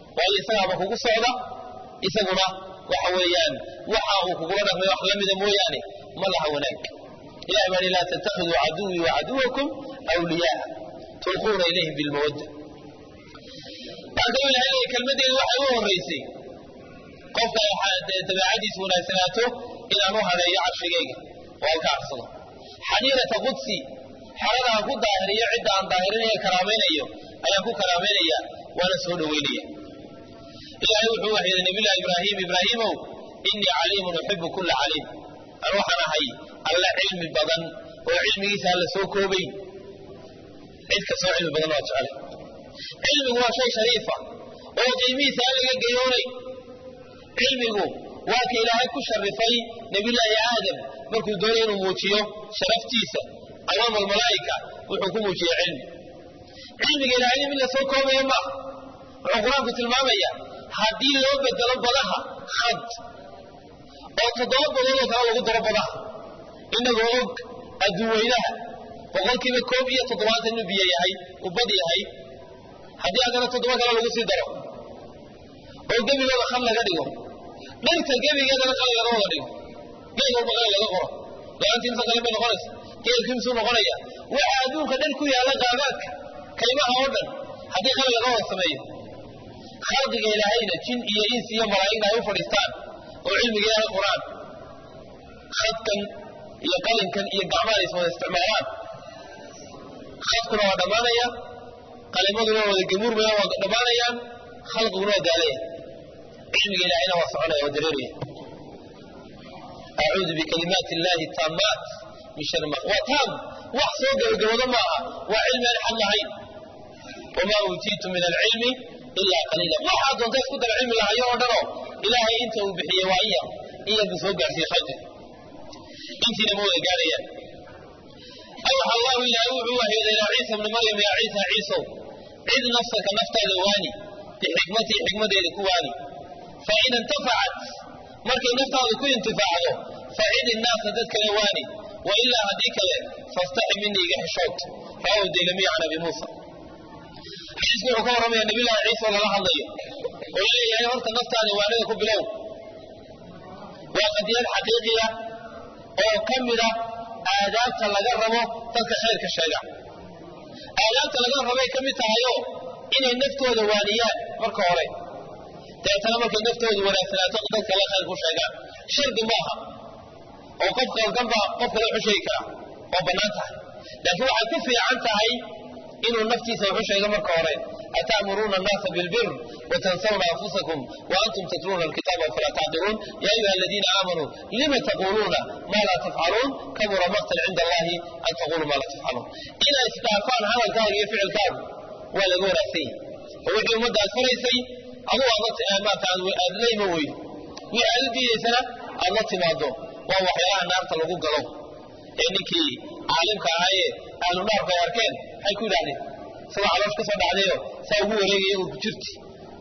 Speaker 1: waayo isagaaba kugu socda isaguna waxa weeyaan waxa uu kugula dhaqmay wax la mida mooyaane ma laha wanaag ilahay baa laa tattakhiduu caduwii wa caduwakum awliyaaa tulquuna ilayhim bilmawadda waxaa kaloo ilahay leeyahy kelmaddeedu waxay u horraysay qofka dabeecadiisu wanaagsanaato inaan u hadheeyo carshigayga oo halka arsado xaniirata qudsi xerada aan ku daahiriyo cidda aan daahirinayo karaamaynayo ayaan ku karaamaynaya waana soo dhoweynaya ilaahay wuxuu waxyihi nabiyllahi ibraahim ibraahiimow innii caliimun uxibu kulla caliim an waxaan ahay alla cilmi badan oo cilmigiisa aan la soo koobayn cid kastoo cilmi badan waa jeclay cilmigu waa shay shariifa oo qiimihiisa aan laga gayoonay cilmigu waa ka ilaahay ku sharifay nebiyullaahi aadam markuu doonay inuu muujiyo sharaftiisa amaama almalaa'ika wuxuu ku muujiyey cilmi cilmiga ilaahayna mid la soo koobaya maaha wuxuu qur-aanku tilmaamaya haddii loo bedelo badaha khad oo toddoba badoodoo kale lagu daro badaha inagoo og adduuweynaha boqolkiiba koob iyo toddobaatan inuu biyo yahay uu bad yahay haddii haddana toddoba kale lagu sii daro oo gebigooda khad laga dhigo dhirta gebigeedana qalin laga wada dhigo geed walba qalin laga qoro laantiimsa qalin bay noqonaysa geedkiimsuu noqonaya waxa adduunka dhan ku yaalla qaagaadka kaymaha oo dhan haddii qalin laga wada sameeyo khalqiga ilaahayna jin iyo insi iyo malaa'igna ay u fadhiistaan oo cilmiga ilaahay quraan khadkan iyo qalinkan iyo gacmaha is wada isticmaalaan khadkuna waa dhammaanaya qalimaduna waa wada gemuurmaya waa dhammaanayaan khalqiguna waa daalaya cilmiga ilaahayna waa soconaya waa dareeraya acuudu bikalimaati illaahi taamaat min shari ma waa taam wax soo gabagabado maaha waa cilmi aan xad lahayn wamaa uutiitu min alcilmi ilaa qaliila waxaa doonta isku dara cilmi lahayo oo dhanoo ilaahay inta uu bixiyey waa in yar in yar buu soo gaarsiiye khalqiga intiina ma wada gaarayaan awxa allahu ilaahay wuxuu waxyooday ilaa ciisa bni maryam yaa ciisa ciisow cid nafsaka naftaada waani bixikmatii xikmadeeda ku waani fain intafacat markay naftaadu ku intifaacdo facid innaasa dad kale waani wailaa haddii kale fastaxi minii iga xishood rawahu daylamiya can abi muusa xadiisku wuxuu ka warramaya nabiyullahi ciisa oo lala hadlayo oo leeyahay horta naftaada waanida ku bilow waa qadiyad xaqiiqiya oo ka mida aadaabta laga rabo dadka khayrka sheega aadaabta laga rabay ka mid tahayo inay naftooda waaniyaan marka hore dabeetana markay naftoodu wanaagsanaato dad kale khayr ku sheegaan shardi maaha oo qof qaldanba qof kale wuxu sheegi karaa waa bannaan tahay laakiin waxay ku fiican tahay inuu naftiisa wuxu sheego marka hore ata'muruuna annaasa bilbir watansawna anfusakum waantum tatluuna alkitaaba afalaa tacqiluun yaa ayuha aladiina aamanuu lima taquluuna maa laa tafcaluun kabura maqtan cinda allahi an taquluu maa laa tafcaluun inay isdhaafaan hadalkaaga iyo ficilkaagu waa laga wanaagsan yahi oo wixii ummadda aad faraysay aduu maata aad la ima weydo wixii aad u diidaysana aad la timaado waa waxyaalaha naarta lagu galo ee ninkii caalimka ahaayee ahlu naarku ay arkeen maxay ku yidhahdeen isagoo caloosh ka soo dhacdayo saa ugu wareegaya urku jirti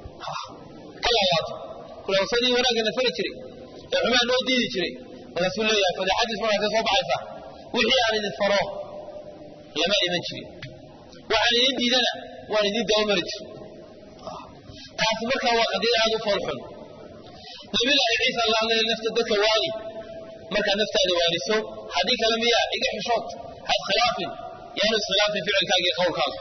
Speaker 1: ka laalaato kulawsadii wanaagana fari jiray ee xumaa noo diidi jiray markaasuu leeyahay fadeexadiis markaasay soo baxaysaa wixii aan idin faro lama iman jirin waxaan idin diidana waan idin dabamari jir taasi markaa waa qadiyad aad u foolxun nabiyullaahi ciisa alla hadlaya nafta dadka waani markaad naftaada waaniso haddii kale miyaa iga xishood ha iskhilaafin yaanu iskhilaafin ficilkaaga iyo qowlkaaga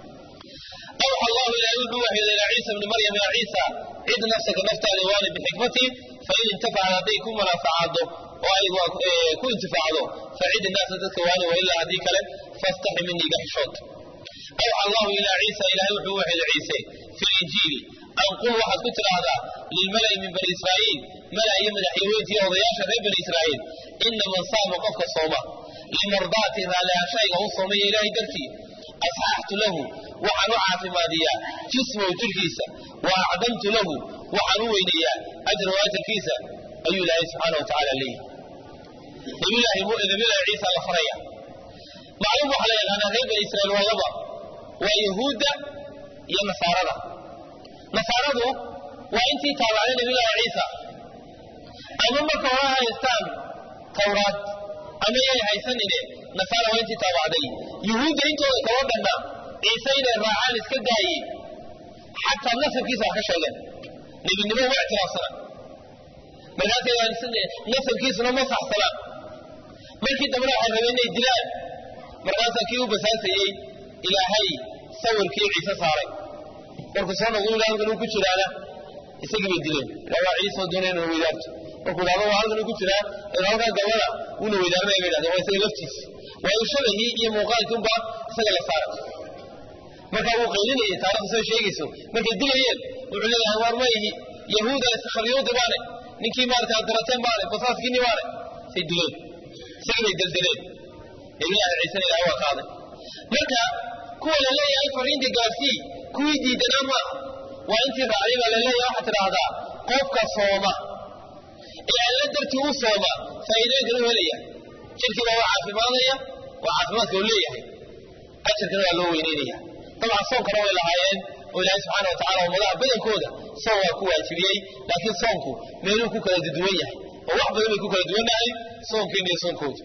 Speaker 1: awxa allahu ilaahay wuxuu waxyooday ilaa ciisa bni maryam yaa ciisa cid nafsaka naftaada waani bixikmatii fain intafacad hadday ku munaafacaado oo ay ku intifaacdo facid innaasa dadka waani wailaa haddii kale fastaxi minii iga xishood awxa allahu ilaa ciisa ilaahay wuxuu waxyooday ciise fi linjiili an qul waxaad ku tidhaahdaa lilmala'i min bani israa'iil mala iyo madaxyaweynta iyo odayaasha reer bani israa'iil ina man saama qofka sooma limardaati raallihashayga u soomaya ilaahay dartii asxaxtu lahu waxaan u caafimaadiyaa jismahu jirhkiisa wa acdamtu lahu waxaan u weyneeyaa ajrahu ajarkiisa ayuu ilaahay subxaana wa tacaala leeyahy nabiyullaahi ciisa la faraya macluum waxaa la yaqaanaa reer bani israa'iil waa laba waa yahuudda iyo nasaarada nasaaradu waa intii taabacday nabiyullaahi ciisa ama marka hore haystaan tawraad ama yay haysanine nasaara waa intii taabacday yuhuudda intooda kaba dhanna ciise inay raacaan iska daayey xataa nasabkiisa wax ka sheegeen nebinimo ma ictiraafsana markaasay nasabkiisuna ma saxsanaan markii dambena waxay rabeen inay dilaan markaasaa kii u basaasayey ilaahay sawirkii ciise saaray markuu soo noqdo ilaa halkan uu ku jiraana isagii bay dileen ilaa waa ciise oo doonaya inuu weydaarto markuu idhahdo waa halkan uu ku jiraa ee halkaa gabada uuna weydaarnaya bay idhahdeen waa isaga laftiisa waayo shabahii iyo muuqaalkii unbaa isaga la saaray markaa wuu qaylinayay taarikhda soo sheegayso markay dilayeen wuxuu leeyahay waar ma ihi yahuuda iskharyuudi baane ninkii maarata darateen baane basaaskiinni baane say dileen isagii bay deldeleen ilaahay ciisena ilahay waa qaaday marka kuwa la leeyahay fariinta gaarsii kuwii diidanaa maaha waa intii raacday baa la leeyahay waxaad tidhaahdaa qofka sooma ee alla dartii u sooma faa'iidooyinkan u helaya jirkiina waa caafimaadaya waa caafimaadka uu leeyahay ajarkana waa loo weyneynaya dabcan soonkana way lahaayeen oo ilaahay subxaana wa tacala ummadaha badankooda soon waa ku waajibiyey laakiin soonku meeluu ku kala duwan yahay oo wax badan bay ku kala duwannahay soonkeena iyo soonkooda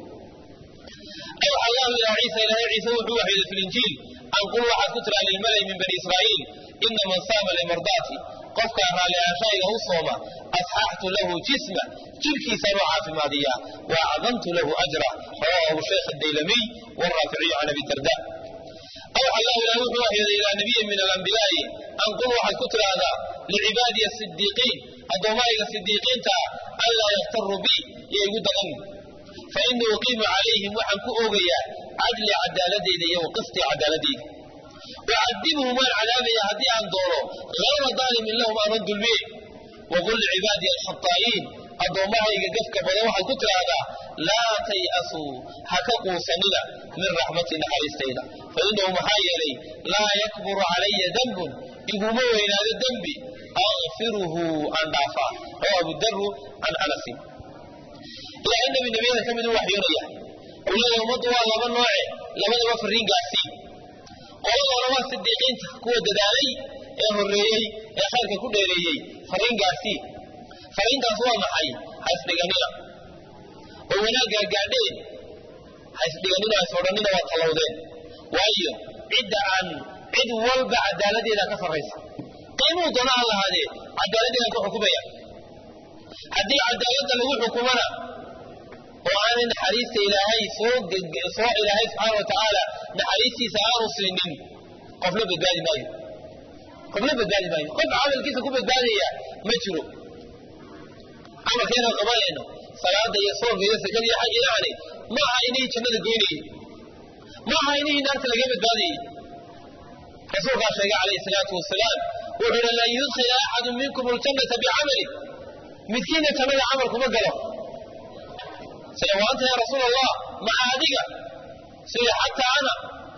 Speaker 1: أوحى الله إلى عيسى إلى عيسى وحوه إلى في الإنجيل أن قل واحد كتر عن الملأ من بني إسرائيل إن من صام لمرضاتي قفك على شيء صوم أصححت له جسمه تلك سنوع في ماضية وأعظمت له أجره رواه الشيخ الديلمي والرافعي عن أبي الدرداء أوحى الله إلى وحوه إلى نبي من الأنبياء أن قل واحد كتر هذا لعبادي الصديقين الضمائر الصديقين ألا يغتروا بي يقول غني فإني أقيم عليهم وحن كؤوغيا عدل عدالتي دي وقسط عدالتي وعذبه من عذاب يهدي عن دوره غير ظالم لهم أن رد البيع وقل لعبادي الخطائين أضومها يقفك بضوحا كتر هذا لا تيأسوا حكقوا سنلا من رحمة نحرستينا فإنه محايلي لا يكبر علي ذنب يقوموا إلى هذا الذنب أغفره عن دافع رواه أبو الدر عن أنس ilaahay nabi nabiyada ka mid u waxyoonaya uu leeyahay ummaddu waa laba nooce labadaba fariin gaarsiin qoladoona waa sidiiqiinta kuwa dadaalay ee horreeyey ee khayrka ku dheereeyey fariin gaarsiin fariintaas waa maxay ha isdhiganina oo wanaaggaa gaadheen ha isdhiganina ha isodhanina waa tallowdeen waayo cidda aan cid walba cadaaladeeda ka sarraysa qiimuu doona ha lahaadee cadaaladeedan ku xukumaya haddii cadaaladda lagu xukumana oo aanay naxariista ilaahay soo soo ilaahay subxaana wa tacaala naxariistiisa aanu siinin qofna badbaadi maayo qofna badbaadi maayo qof camalkiisa ku badbaadaya ma jiro camalkeena qabanayno salaada iyo soonka iyo sakada iyo xaj yani ma aha inihii jannada goynayey ma aha inihii naarta laga badbaadayey rasuulkaa sheegay calayhi salaatu wasalaam wuxuu yihi lan yudkhila axadu minkum aljannata bicamali midkiina jannada camal kuma galo sida waanta ya rasuul allah maca adiga sida xataa ana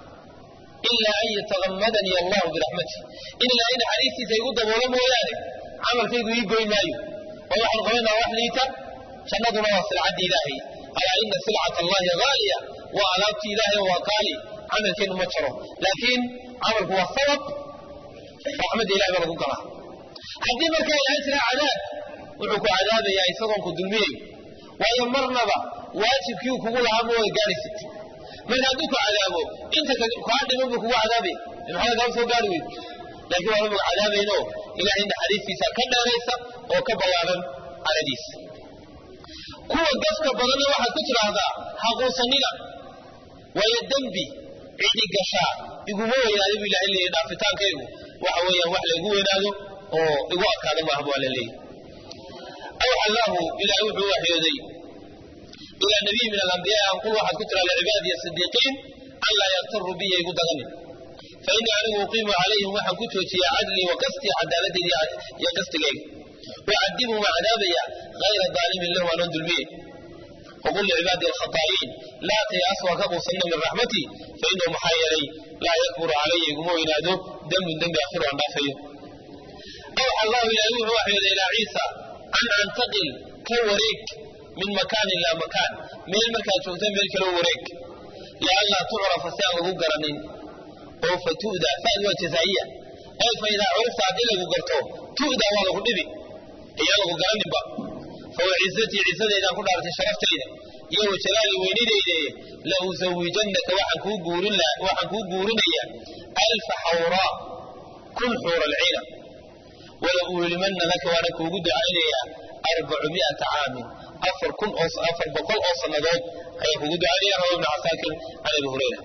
Speaker 1: ilaa an yatagamadanii allahu biraxmati in ilaahay naxariistiisa igu daboolo mooyaane camalkaygu ii goyn maayo oo waxaan qabanaa wax liita jannaduna waa silcadda ilaahay alaa ina silcata allahi haaliya waa alaabtii ilaahay waa qaali camalkeenu ma jaro laakiin camalku waa sabab raxmadda ilahay baa lagu galaa haddii markaa ilaahay tiraa cadaab wuxuu ku cadaabayaa isagoon ku dulmiyayo waayo marnaba waajibkii uu kugu lahaa ma wada gaadhaysid marka hadduu ku cadaabo inta kaa dhiman buu kugu cadaabaya maxaa kaa soo gaari weyd laakiin waa maga cadaabayno ilaahay naxariistiisa ka dheeraysa oo ka ballaaran caladiisa kuwa gaska badanna waxaad ku tidhaahdaa haquusanina waayo dembi cidi gashaa iguma weynaado buu ilahay leeyahy dhaafitaankaygu waxa weeyaan wax laygu weynaado oo igu adkaada maaha bu alla leeyahy أوحى الله إلى وحي وحيدي إلى نبي من الأنبياء أن قل واحد كتر لعبادي الصديقين ألا يغتروا بي يقدغني فإني أنا أقيم عليهم وحن كتوتي عدلي وقستي عدالتي يا قستي لي وأعذبهم عذابي غير ظالم له أن أنزل به وقل لعبادي الخطائين لا تيأسوا كبوا سنة من رحمتي فإنه محايلي لا يكبر علي يقوموا ينادوا دم دم يأخر عن نافيه أوحى الله إلى وحي إلى عيسى أن أنتقل كوريك من مكان إلى مكان من المكان شوتين بيلك وريك لألا تعرف ساعة قرنين أو فتؤدى فأدوى جزائية أي فإذا عرفت عدل قرطو تؤدى والله قلبي هي له قرنين با فهو عزتي عزتي إذا كنت عرفت شرفت إذا يو جلالي وينيدي إذا لأزوجنك وحن كو قورن وحن كو قورن ألف حوراء kun xuura alciina wala uulimanna laka waana kuugu ducaynayaa arbacumiata caamin afar kun oo afar boqol oo sannadood ayaa kugu ducaynaya rawa ibnu casaakir can abi hurayra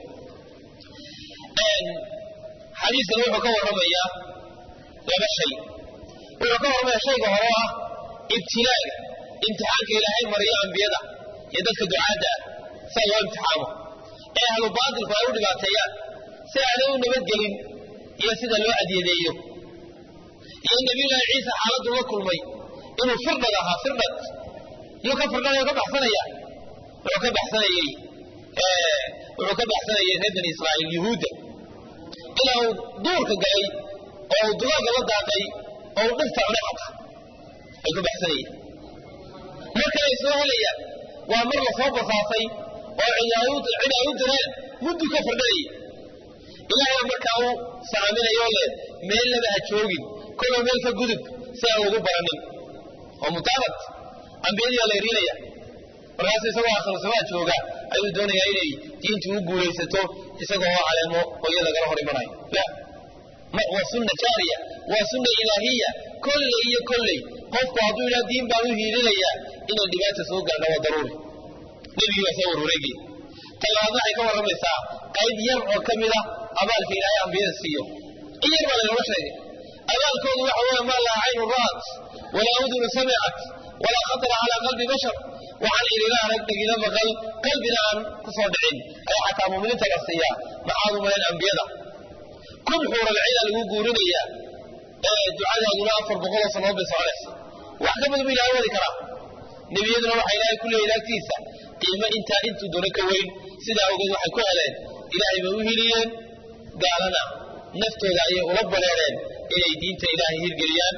Speaker 1: xadiiskan wuxuu ka warramayaa laba shay wuxuu ka warramayaa shayga hore oo ah ibtilaaga imtixaanka ilaahay mariyo ambiyada iyo dadka ducaadda ah saa loo imtixaamo ee ahlu baatilku ay u dhibaateeyaan si aanay u nabadgelin iyo sida loo adyadeeyo iyo nabiyullaahi ciisa xaaladdu la kulmay inuu firdhad ahaa firdhad yuu ka firdhanayo ka baxsanaya wuxuu ka baxsanayey wuxuu ka baxsanayay reer bani israa'iil yuhuudda ilaa uu duurka galay oo uu dugaaga la daaqay oo uu dhirta cunay xata ay ka baxsanayeen mar kale ay soo helayaan waa mar lasoo basaasay oo cid ay u direen muddu ka firdhanayay ilaahay markaa u saaminayo le meel laba ha joogin kolba meel ka gudub si aan ugu baranin oo mutaabad ambiyadiyaa la erinaya markaasu isagoo akhrisamaa jooga ayuu doonayaa inay diintu u guulaysato isagoo oo caleemo hooyo lagala hor imanayo la waa sunna jaariya waa sunna ilaahiya kolley iyo kolley qofku hadduu ilaa diin baan u hiilinayaa inay dhibaata soo gaadha waa daruuri nebigii baa soo warwareegaya talabaad waxay ka warramaysaa qayb yar oo ka mid ah abaalka ilaahay ambiyada siiyo in yar baa laynooga sheegay abaalkoodu waxa weeye maa laa caynu ra'at walaa udunu samicat walaa khatara calaa qalbi bashar waxaan idila arag dhegila maqal qalbina aan ku soo dhicin ayaa xataa muuminiinta la siiyaa maxaad u malayn ambiyada kun xuuralciina lagu guurinayaa ee ducadaaduna afar boqoloo sannadood bay soconaysa wax ka badan bu ilahay wadi karaa nebiyaduna waxaa ilaahay ku leeyahy agtiisa qiimo intaa intuu doono ka weyn sidaa ogeed waxay ku heleen ilaahay bay u hiliyeen gaalana naftooda ayay ula bareereen inay diinta ilaahay hirgeliyaan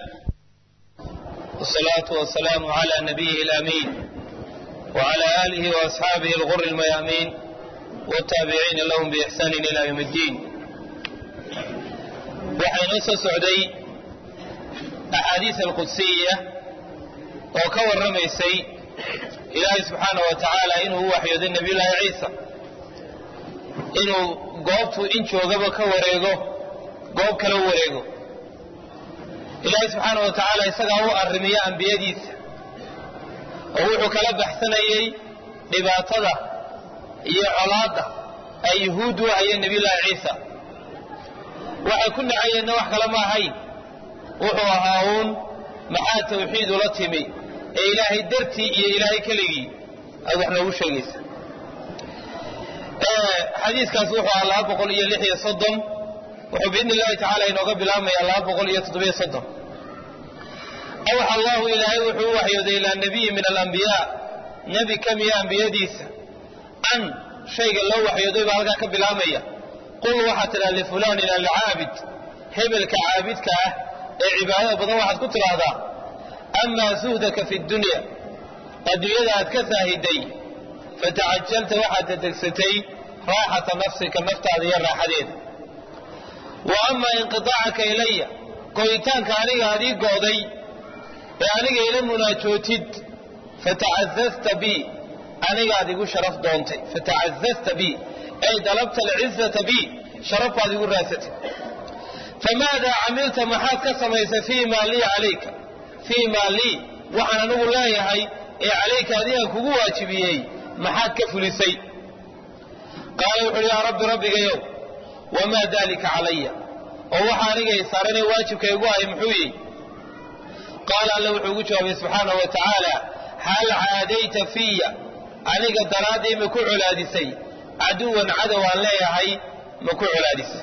Speaker 1: والصلاة والسلام على نبيه الأمين وعلى آله وأصحابه الغر الميامين والتابعين لهم بإحسان إلى يوم الدين waxaynu soo socday axaadiis alqudsiya oo ka warramaysay ilaahay subxaana wa tacaala inuu u waxyooday nebiyullaahi ciisa inuu goobtuu in joogaba ka wareego goob kale u wareego ilaahay subxaana wa tacaala isagaa u arrimiya ambiyadiisa oo wuxuu kala baxsanayey dhibaatada iyo colaadda ay yuhuud u hayeen nebiyullaahi ciisa waxay ku nacayeenna wax kale ma ahayn wuxuu ahaa uun maxaa tawxiid ula timi ee ilaahay dartii iyo ilaahay keligii aad wax noogu sheegaysa xadiiskaas wuxuu ahaa laba boqol iyo lix iyo soddon wuxuu biidni illahi tacala inooga bilaabmayaa laba boqol iyo toddobiyo soddon awxa allahu ilaahay wuxuu u waxyooday ilaa nabiyi min alambiyaa nebi ka miya ambiyadiisa an shayga loo waxyooday baa halkaa ka bilaabmaya qul waxaad tidhaha lifulanin alcaabid hebelka caabidka ah ee cibaadada badan waxaad ku tidhaahdaa amaa suhdaka fi dunya adduunyada aad ka saahiday fatacajalta waxaad dadegsatay raaxata nafsika naftaada iyo raaxadeeda wa amaa inqiaacaka ilaya go'itaanka aniga aad ii go'day ee aniga ila munaajootid fatacazazta bi anigaad igu sharaf doontay fatacazazta bi ay dalabta alcizata bi sharaf baad igu raasatay famaadaa camilta maxaad ka samaysay fii maa lii calayka fii maa lii waxaan anigu leeyahay ee calayka adigaan kugu waajibiyey maxaad ka fulisay qaala wuxu uhi yaa rabbi rabbigayow wamaa daalika calaya oo waxa aniga i saaranee waajibka igu hay muxuu yihi qaala alla wuxuu ugu jawaabay subxaanahu wa tacaala hal caadayta fiya aniga daraaddii ma ku colaadisay caduwan cadow aan leeyahay ma ku colaadisay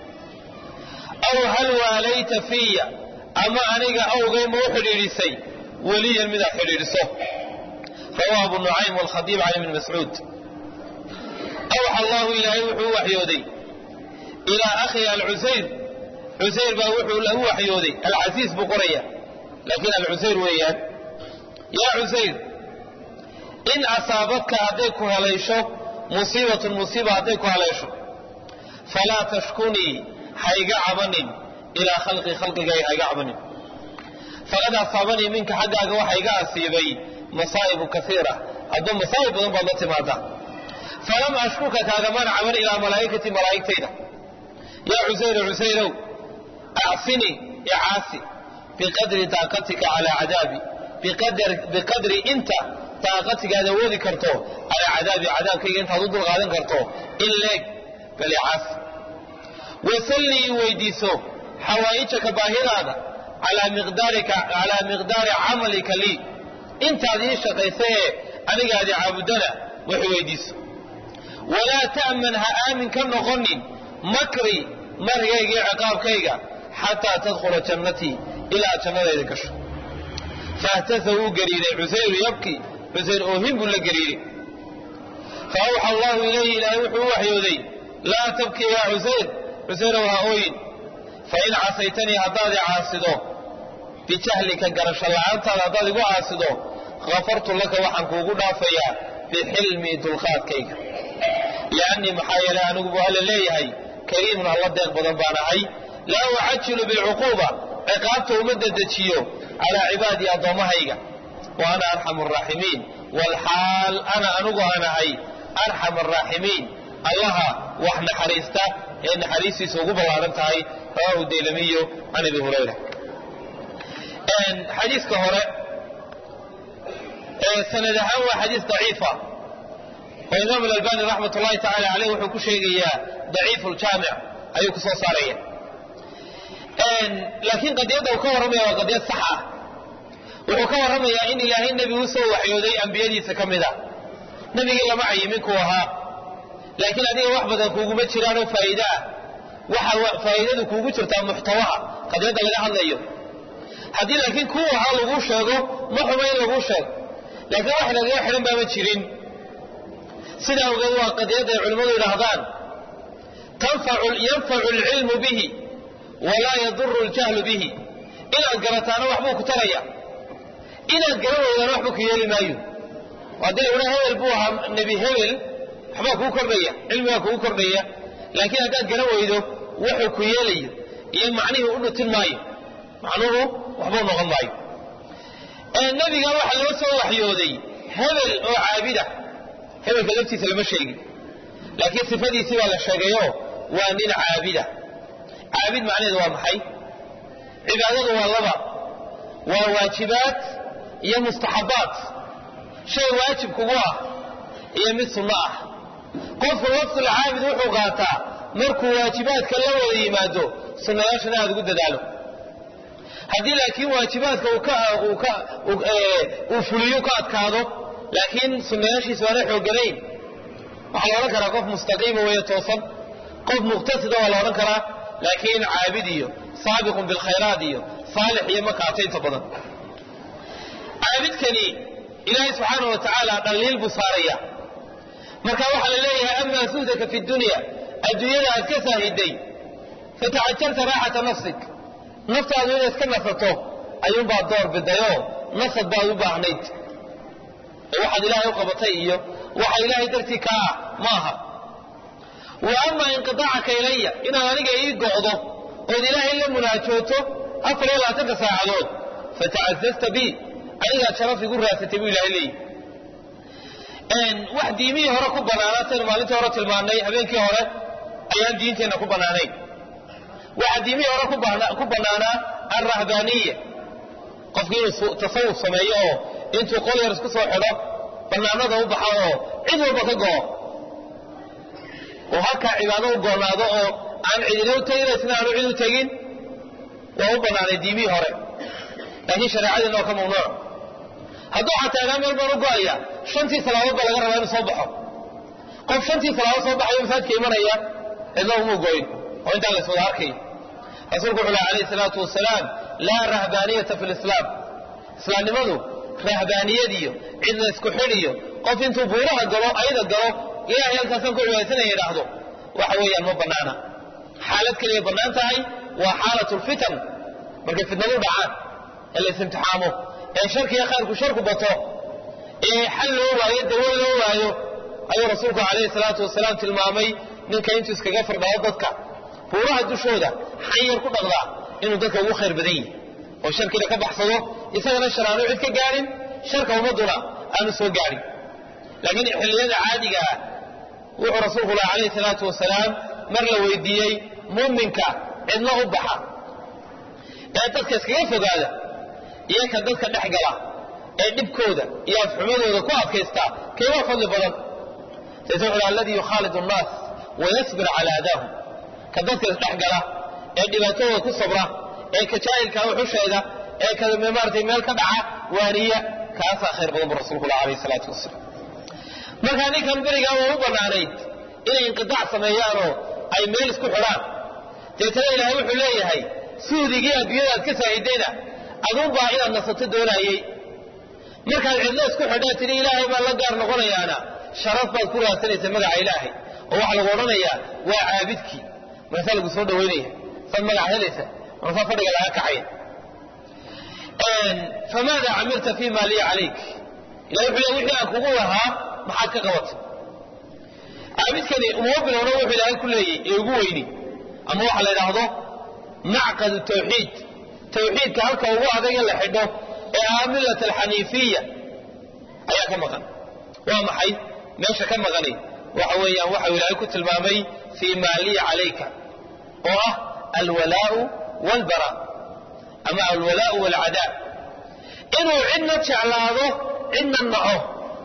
Speaker 1: aw hal waalayta fiya ama aniga awgay ma u xidhiidhisay weliyan midaad xidhiidhiso rawaa abu nucaym walkhadiib can ibni mascuud awxa allahu ilaahay wuxuu u waxyooday ilaa akhihi alcusayr cusayr baa wuxuu lagu waxyooday alcasiis buu qoraya laakiin alcusayr weeyaan yaa cusayr in asaabadka hadday ku haleysho musiibatun musiiba hadday ku haleesho falaa tashkunii hayga cabanin ilaa khalqii khalqigay hayga cabanin faqad asaabanii minka xaggaaga waxa iga asiibay masaa'ibu kaiira hadduu masaa'ib badan baad la timaada falam ashkuka kaagamaan caban ilaa malaa'ikati malaa'igtayda yaa cusayra cusayrow acsinii icaasi biqadri daaqatika calaa cadaabi biqadri inta daaqatigaad awoodi karto calaa cadaabi cadaabkayga intaad u dulqaadan karto in leeg bal icaasi wasallii weydiiso xawaa'ijaka baahidaada calaa miqdaari camalika lii intaad ii shaqaysaye anigaadi caabudana wax weydiiso walaa ta'man ha aamin ka noqonin makri marigayga iyo ciqaabkayga xataa tadkhula jannatii ilaa jannadayda gasho fahtasa wuu gariiray cusayru yabki cusayr oohin buu la gariiray fa awxa allahu ilayhi ilaahay wuxuu u waxyooday laa tabki yaa cusayr cusayrow ha ooyin fain casaytanii haddaad i caasido bijahlika garasho la'aantaada haddaad igu caasido hafartu laka waxaan kuugu dhaafayaa bixilmii dulqaadkayga liannii maxaa yeelay anigu buu alla leeyahay kariimun alla deeq badan baan ahay laa ucajilu bilcuquuba ciqaabta uma dedejiyo calaa cibaadii addoommahayga wa ana arxamu araaximiin waalxaal ana anigu aan ahay arxam araaximiin allaha wax naxariista ee naxariistiisa ugu ballaaran tahay rawaahu daylamiyo can abi hurayra xadiiska hore sanad ahaan waa xadiis daciifa oo imaam alalbani raxmat ullahi tacala caleyh wuxuu ku sheegayaa daciifu ljaamic ayuu ku soo saaraya laakiin qadiyadda uu ka warramaya waa qadiyad sax ah wuxuu ka warramayaa in ilaahay nebi u soo waxyooday ambiyadiisa ka mid a nebigii lama cayimin kuu ahaa laakiin adiga wax badan kuuguma jiraanoo faa'iide ah waxa faa'iidadu kuugu jirtaa muxtawaha qadiyadda laga hadlayo haddii laakiin kuu ahaa laguu sheego ma xuma in laguu sheego laakiin wax lagaga xidhan baama jirin sidaa ogeed waa qadiyadda ay culimmadu yidhaahdaan yanfacu alcilmu bihi walaa yaduru aljahlu bihi inaad garataana waxbuu ku taraya inaad garan weydaana waxbuu ku yeeli maayo haddii la idhaa hebel buu ahaa nebi hebel waxbaa kuu kordhaya cilmigaa kugu kordhaya laakiin haddaad garan weydo wuxuu ku yeelayo iyo macnihii u dhutin maayo macnuhu waxbuu noqon maayo nebiga waxaa loo soo waxyooday hebel oo caabida hebelka laftiisa lama sheegin laakiin sifadiisii baa la sheegayo waa nin caabida caabid macnaheedu waa maxay cibaadadu waa laba waa waajibaad iyo mustaxabbaat shay waajib kugu ah iyo mid sunno ah qofku lafsulcaabid wuxuu qaataa markuu waajibaadka la wada yimaado sunnayaashana aada ugu dadaalo haddii laakiin waajibaadka uu fuliyo ka adkaado laakiin sunnayaashiisa waana xooganayn waxaa la odhan karaa qof mustaqiima weeye toosan qof muqtasida waa la odhan karaa laakiin caabid iyo saabiqun bilkhayraat iyo saalix iyo makaata inta badan caabidkani ilaahay subxaana wa tacaala dhaliil buu saaraya marka waxaa la leeyahay amaa suhdaka fi dunya adduunyada aad ka saahiday fatacajarta raaxata nafsik naftaadu inay iska nasato ayuunbaad door bidayoo nasad baad u baahnayd waxaad ilaahay u qabatay iyo waxa ilaahay dartii kaa ah maaha wa amaa inqiaacaka ilaya inaad aniga ii go'do ood ilaahay la munaajooto afar iyo labaatanka saacadood fatacazazta bi anigaad sharaf igu raadsatay buu ilahay leeyihi wax diimihii hore ku bannaanaa taynu maalintii hore tilmaannay habeenkii hore ayaan diinteenna ku bannaanayn waxaa diimihii hore ku bannaanaa alrahbaaniya qofki inuu tasawuf sameeyo oo intuu qol yar isku soo xidho bannaanada u baxa oo cid walba ka go'o oo halkaa cibaado u goonaado oo aan cidina u tegin isna aanu cid u tegin waa u bannaanay diimihii hore laakiin shareecadiina waa ka mamnuuc hadduu xataa idaa meel baan u go'aya shantii salaadood baa laga rabaa inuu soo baxo qof shantii salaadood soo baxayo masaajidka imanaya cidna umuu goyn oo intaan la iswada arkayo rasuulku wuxuu laha alayhi salaatu wasalaam laa rahbaaniyata fi lislaam islaamnimadu rahbaaniyadiyo cid la isku xidhiyo qof intuu buuraha galo ayda galo ilaahay halkaasaan ku cibaadsanaya idhaahdo waxa weeyaan ma bannaana xaalad keliya bannaan tahay waa xaalatu lfitan markay fitnadu dhacaan ee la isimtixaamo ee sharkiga khayrku sharku bato ee xal loo waayo dawo loo waayo ayuu rasuulku calayhi salaatu wasalaam tilmaamay ninka intuu iskaga firdhao dadka buuraha dushooda xanyar ku dhaqdaa inuu dadka ugu khayr badan yihi oo sharkiina ka baxsado isagana shar aanu cid ka gaadhin sharka ummadduna aanu soo gaadhin laakiin xilliyada caadiga ah wuxuu rasuulku lah calayhi salaatu wasalaam mar la weydiiyey muuminka cidna u baxa ee dadka iskaga fogaada iyo ka dadka dhex gala ee dhibkooda iyo afxumadooda ku adkaystaa keebaa fadli badan sayse wuxu alladii yukhaalidu annaas wayasbir calaa adaahum ka dadka isdhex gala ee dhibaatadooda ku sabra ee ka jaahilka wuxusheeda ee ka maaratay meel ka dhaca waaniya kaasaa khayr badan bu rasuulkula alayh salaatu wasalaam markaa ninkan berigaa waa u bannaanayd inay inqidaac sameeyaanoo ay meel isku xidhaan deetana ilaahay wuxuu leeyahay suudigii adduunyada aad ka saahidayna aduunbaa inaad nasato doonaayey markaad cidlo isku xidhaa tidhi ilaahay baan la gaar noqonayaana sharaf baad ku raadsanaysa magaca ilaahay oo waxaa lagu odhanayaa waa caabidkii markaasaa lagu soo dhawaynaya saad magac helaysa markaasaa fadhiga laga kacaya famaada camilta fi ma liya calayk ilahay wuxuu le wixii aan kugu lahaa maxaad ka qabatay caabidkani uma bilowna wuxuu ilaahay ku leeyay ee ugu weyni ama waxa la idhaahdo macqadu tawxiid tawxiidka halka ugu adag in la xidho ee ah millat alxaniifiya ayaa ka maqan waa maxay meesha ka maqani waxa weeyaan waxau ilaahay ku tilmaamay fii ma liya calayka oo ah alwalaau walbara ama alwalaau walcadaa inuu cidna jeclaado cidna naco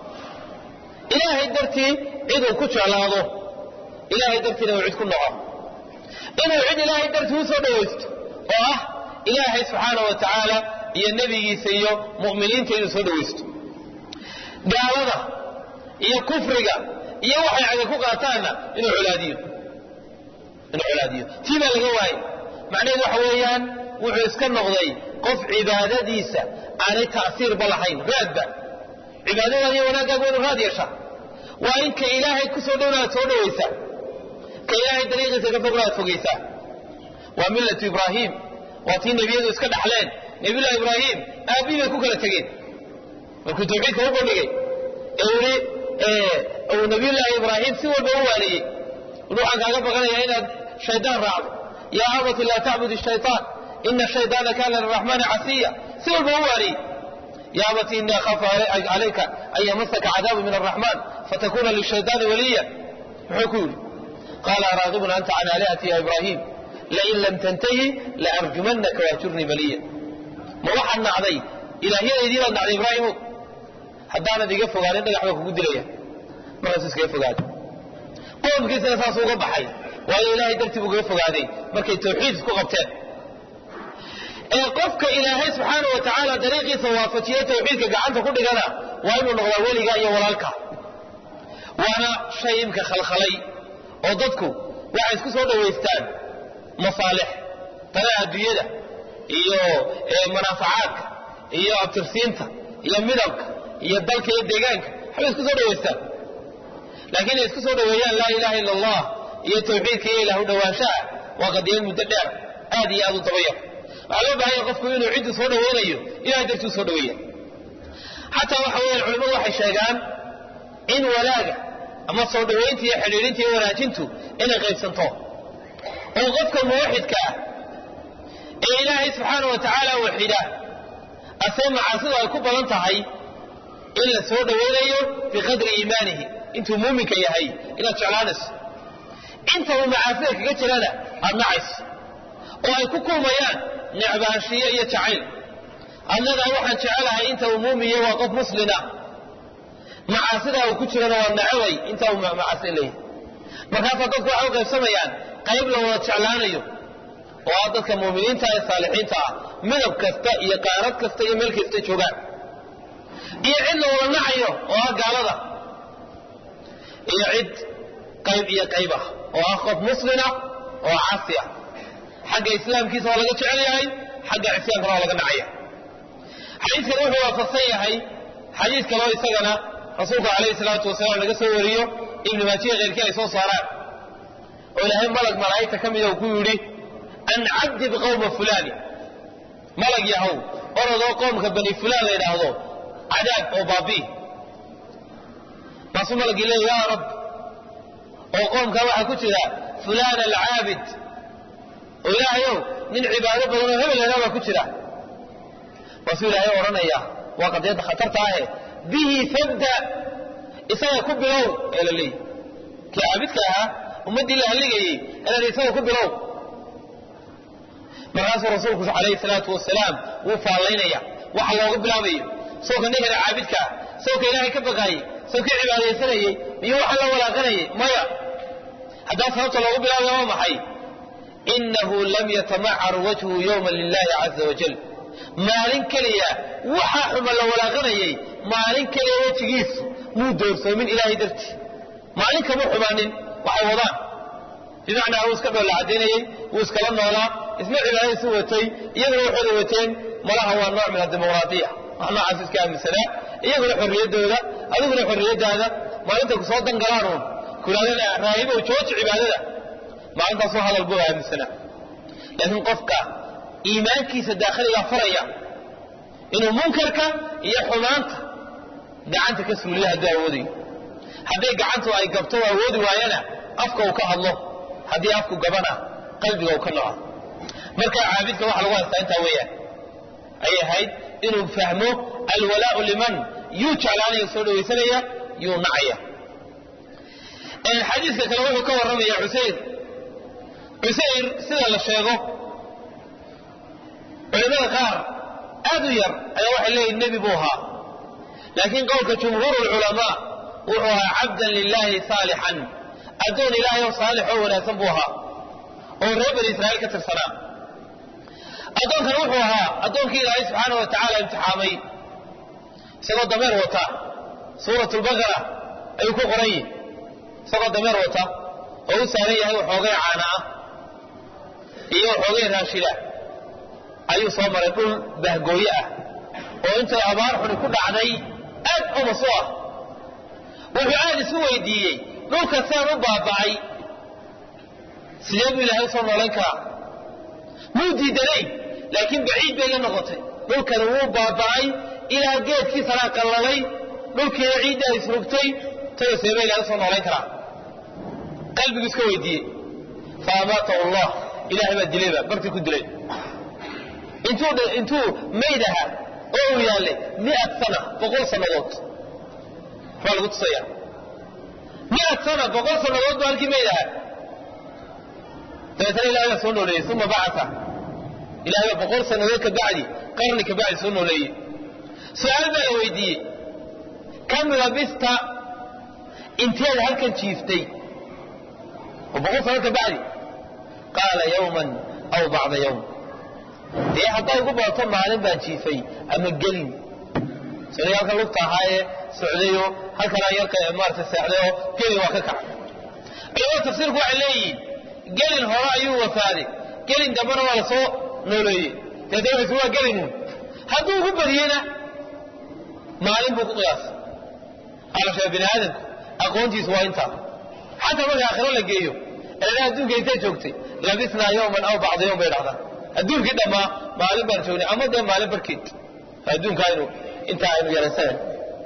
Speaker 1: ilaahay dartii ciduu ku jeclaado ilaahay dartiina uu cid ku naco inuu cid ilaahay dartii u soo dhawaysto oo ah ilaahay subxaana wa tacaala iyo nebigiisa iyo mu'miniinta inuu soo dhawaysto gaalada iyo kufriga iyo waxay caga ku qaataanna inuu colaadiyo inuu colaadiyo tii baa laga waayey macnaheedu waxa weeyaan wuxuu iska noqday qof cibaadadiisa aanay ta'siirba lahayn raadba cibaadadaada iyo wanaagaaga waa inu raad yeeshaa waa in ka ilaahay ku soo dhowna aad soo dhawaysaa ka ilaahay dariiqiisa ka fogna aad fogaysaa waa millatu ibraahim waa tii nebiyadu iska dhaxleen nebiyullahi ibraahim aabbii bay ku kala tegeen markuu tawxiidka u bandhigay ee uli uu nabiyullaahi ibraahim si walba u waaniyey uli waxaan kaaga baqanayaa inaad shaydaan raacdo yaa abati laa tacbud shayطaan ina shayطaana kana liraxmaani casiya si walba u waaniyey ya abati ini akhaafu calayka an yamasaka cadaabu min araxmaan fatakuna lishayطaani waliya muxuu ku yidhi qaala araagibun anta can aalihati ya ibraahim lain lam tantahi laarjumanaka wahjurnii maliya ma waxaad nacday ilaahyadaydii baad nacday ibraahimow haddaanad iga fogaanin dhagax baa kugu dilaya markaasu iskaga fogaaday qoomkiisana saasuu uga baxay waayo ilaahay dartii buu kaga fogaaday markay tawxiid isku qabteen ee qofka ilaahay subxaana wa tacaala dariiqiisa waafajiye tawxiidka gacanta ku dhigana waa inuu noqdaa weliga iyo walaalka waana shay imka khalkhalay oo dadku waxay isku soo dhowaystaan masaalix tanaha adduunyada iyo manaafacaadka iyo abtirsiinta iyo midabka iyo dalka iyo deegaanka waxbay isku soo dhowaystaan laakiin inay isku soo dhoweeyaan laa ilaha illa allah iyo tawxiidka iyo ilah u dhowaanshaha waa qadiyad muddo dheer aad iyo aad u dabayar waxaa loo baahanya qofku inuu ciddu soo dhawaynayo ilahay dartuu soo dhaweeya xataa waxa weeyaan culimmadu waxay sheegaan in walaaga ama soo dhowaynta iyo xidhiidhinta iyo wanaajintu inay qaybsanto oo qofka muwaxidka ah ee ilaahay subxaana wa tacaala waxida asee macaasidu ay ku badan tahay in la soo dhowaynayo biqadri iimaanihi intuu muuminka yahay inaad jeclaanayso inta uu macaasida kaga jirana aad nacayso oo ay ku kulmayaan necbaanshiyo iyo jacayl adnadaa waxaan jecelahay inta uu muumiye waa qof muslina macaasidaa uu ku jirana waa nacabay inta uu macaasi leeyahay markaasaa dadku waxay u qaybsamayaan qayb la wada jeclaanayo oo ah dadka muuminiinta ee saalixiinta ah midab kasta iyo qaarad kasta iyo meel kasta joogaan iyo cid la wada nacayo oo ah gaalada iyo cid qayb iyo qayb ah oo ah qof muslina oo caasi ah xagga islaamkiisa waa laga jecel yahay xagga cisyankana waa laga nacaya xadiidkan wuxuu waafaqsan yahay xadiid kaloo isagana rasuulka calayhi salaatu wasalaam laga soo wariyo ibnu maajiya keyrkii ay soo saaraan oo ilaahay malag malaa'igta ka mida uu ku yidhi an cabdib qowma fulaani malag yahow orodoo qoomka bani fulaan la yidhaahdo cadaab oo baabii maasuu malagii leeya yaa rab oo qoomkaa waxaa ku jira fulaan alcaabid oo ilaahayow nin cibaado badan oo hebel laydhaa baa ku jira maasuu ilaahay odhanaya waa qadiyadda khatarta ahe bihi fabda isaga ku bilow ee la leeyahy kii caabidka ahaa ummaddii la halligayey inaad isaga ku bilow markaasuu rasuulku calayhi salaatu wasalaam wuu faallaynaya waxa looga bilaabayo sawka ninkan caabidkaa sawka ilaahay ka baqaayey sawka cibaadaysanayey miyo waxa la walaaqanayay maya haddaa sababta loogu bilaabaya waa maxay inahu lam yatamacar wajhu yowma lilahi caza wajal maalin keliya waxaa xuma la walaaqanayay maalin keliya wejigiisu muu doorsoomin ilaahay dartii maalin kama xumaanin waxay wadaan bimacnaa wuu iska dhoolla cadaynayey wuu iskala noolaa isna cibaadadiisu watay iyaguna waxooda wateen malaha waa nooc min adimuqraadiya wax noocaas iska aaminsanaa iyaguna xorriyaddooda adiguna xorriyaddaada maalinta ku soo dangalaanuun kulaadana raahibow jooji cibaadada maalintaasoo hadal buu aaminsanaa laakiin qofka iimaankiisa daakhiligaa faraya inuu munkarka iyo xumaanta gacanta ka suuliya hadduu awoodayo hadday gacantu ay gabto u awoodi waayana afka uu ka hadlo haddii afku gabana qalbiga uu ka noco marka caabidka waxa lagu haystaa intaa weeyaan ayay ahayd inuu fahmo alwalaau liman yuu jeclaanaya soo dhawaysanaya yuu nacaya xadiiska kale wuxuu ka warramaya cusayr cusayr sida la sheego culimada qaar aad u yar ayaa waxay leeyihin nebi buu ahaa laakiin qowlka jumhuur lculamaa wuxuu ahaa cabdan lilahi saalixan addoon ilaahay oo saalix oo wanaagsan buu ahaa oo reer bani israa'iil ka tirsanaa addoonkana wuxuu ahaa addoonkii ilaahay subxaana wa tacaala imtixaamay isagoo dameer wata suurat lbaqara ayuu ku qoran yihin isagoo dameer wata oo u saaran yahay waxoogay caana ah iyo waxoogay raashida ayuu soo maray dhul bahgooye ah oo intay abaar xuni ku dhacday aad umas u ah wuxuu aad isu weydiiyey dhulka saan u baaba'ay sidee buu ilaahay usoo noolayn karaa muu diidanayn laakiin baciid bay la noqotay dhulkani wuu baaba'ay ilaa geedkiisanaa qallalay dhulkiina ciiddaa isrugtay tayo seeba ilahay usoo noolayn karaa qalbigu iska weydiiyey fa amaatahu allah ilahay baa dilayba bartii ku dilay intuu intuu mayd ahaa oo uu yaallay miat sana boqol sannadood waxbaa lagu tusaya miat sana boqol sannadood buu halkii mayd ahaa dabeetana ilahay baa soo nooleeyey uma bacata ilahay baa boqol sannadood ka bacdi qarni ka bacdi soo nooleeyey su-aal baa la weydiiyey kam labista inteed halkan jiiftay oo boqol sannadood ka bacdi qaala yawman aw bacda yawm dee hadday ugu badato maalin baan jiifay ama gelin sida halkan lugta ahaayee socdayoo halkanaa yarka maarata seexdayoo gelin waa ka kaca culamada tafsiirku waxay leeyihiin gelin hore ayuu wafaaday gelin dambena waa la soo nooleeyey deetana waa gelinuun hadduu ugu badiyeyna maalin buu ku qiyaasay alashaa bini aadamku aqoontiisu waa intaa xataa marka aakhiro la geeyo eena adduunka intay joogtay labisnaa yowman aw bacda yowm bay dhahdaa adduunkii dhammaa maalin baan joognay ama dee maalin barkeed adduunka aynu intaa aynu yaraysanan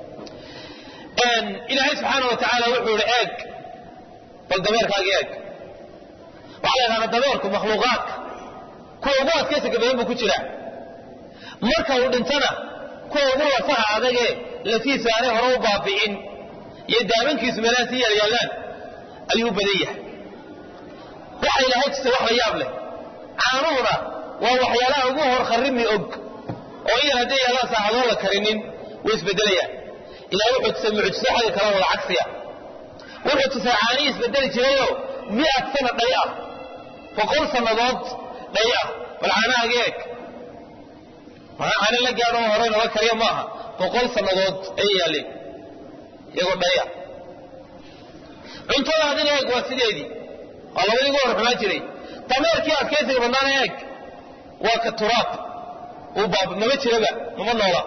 Speaker 1: ilaahay subxaana wa tacaala wuxuu ihi eeg bal dameerkaagii eeg waxaa la yidhahdaa dameerku makhluuqaadka kuwa ugu adkaysiga badan buu ku jiraa marka uu dhintana kuwa ugu lafaha adagee lafiisa aanay hore u baabi'in iyo daabankiisu meelaha sii yaalyaallaan ayuu u badan yahay waxa ilaahay tusay wax la yaab leh caanuhuna waa waxyaalaha ugu hor kharrimi og oo iyan hadday yaalaan saacadoon la karinin way isbedelayaan ilahay wuxuu tusay mucjiso xagga kala wada cagsiya wuxuu tusay caanihii isbedeli jirayoo mi'ad sana dhay ah boqol sannadood dhay ah bal caanahaga eeg maxaa caano la gaadho oo hore nooga kariya maaha boqol sannadood ayay yaalleen iyagoo dhaya cuntada hadina eeg waa sideedii waa labadii ugu hor xumaan jiray dameerkii adkaysiga badnaana eeg waa ka turaab uu baab mama jiraba mama noola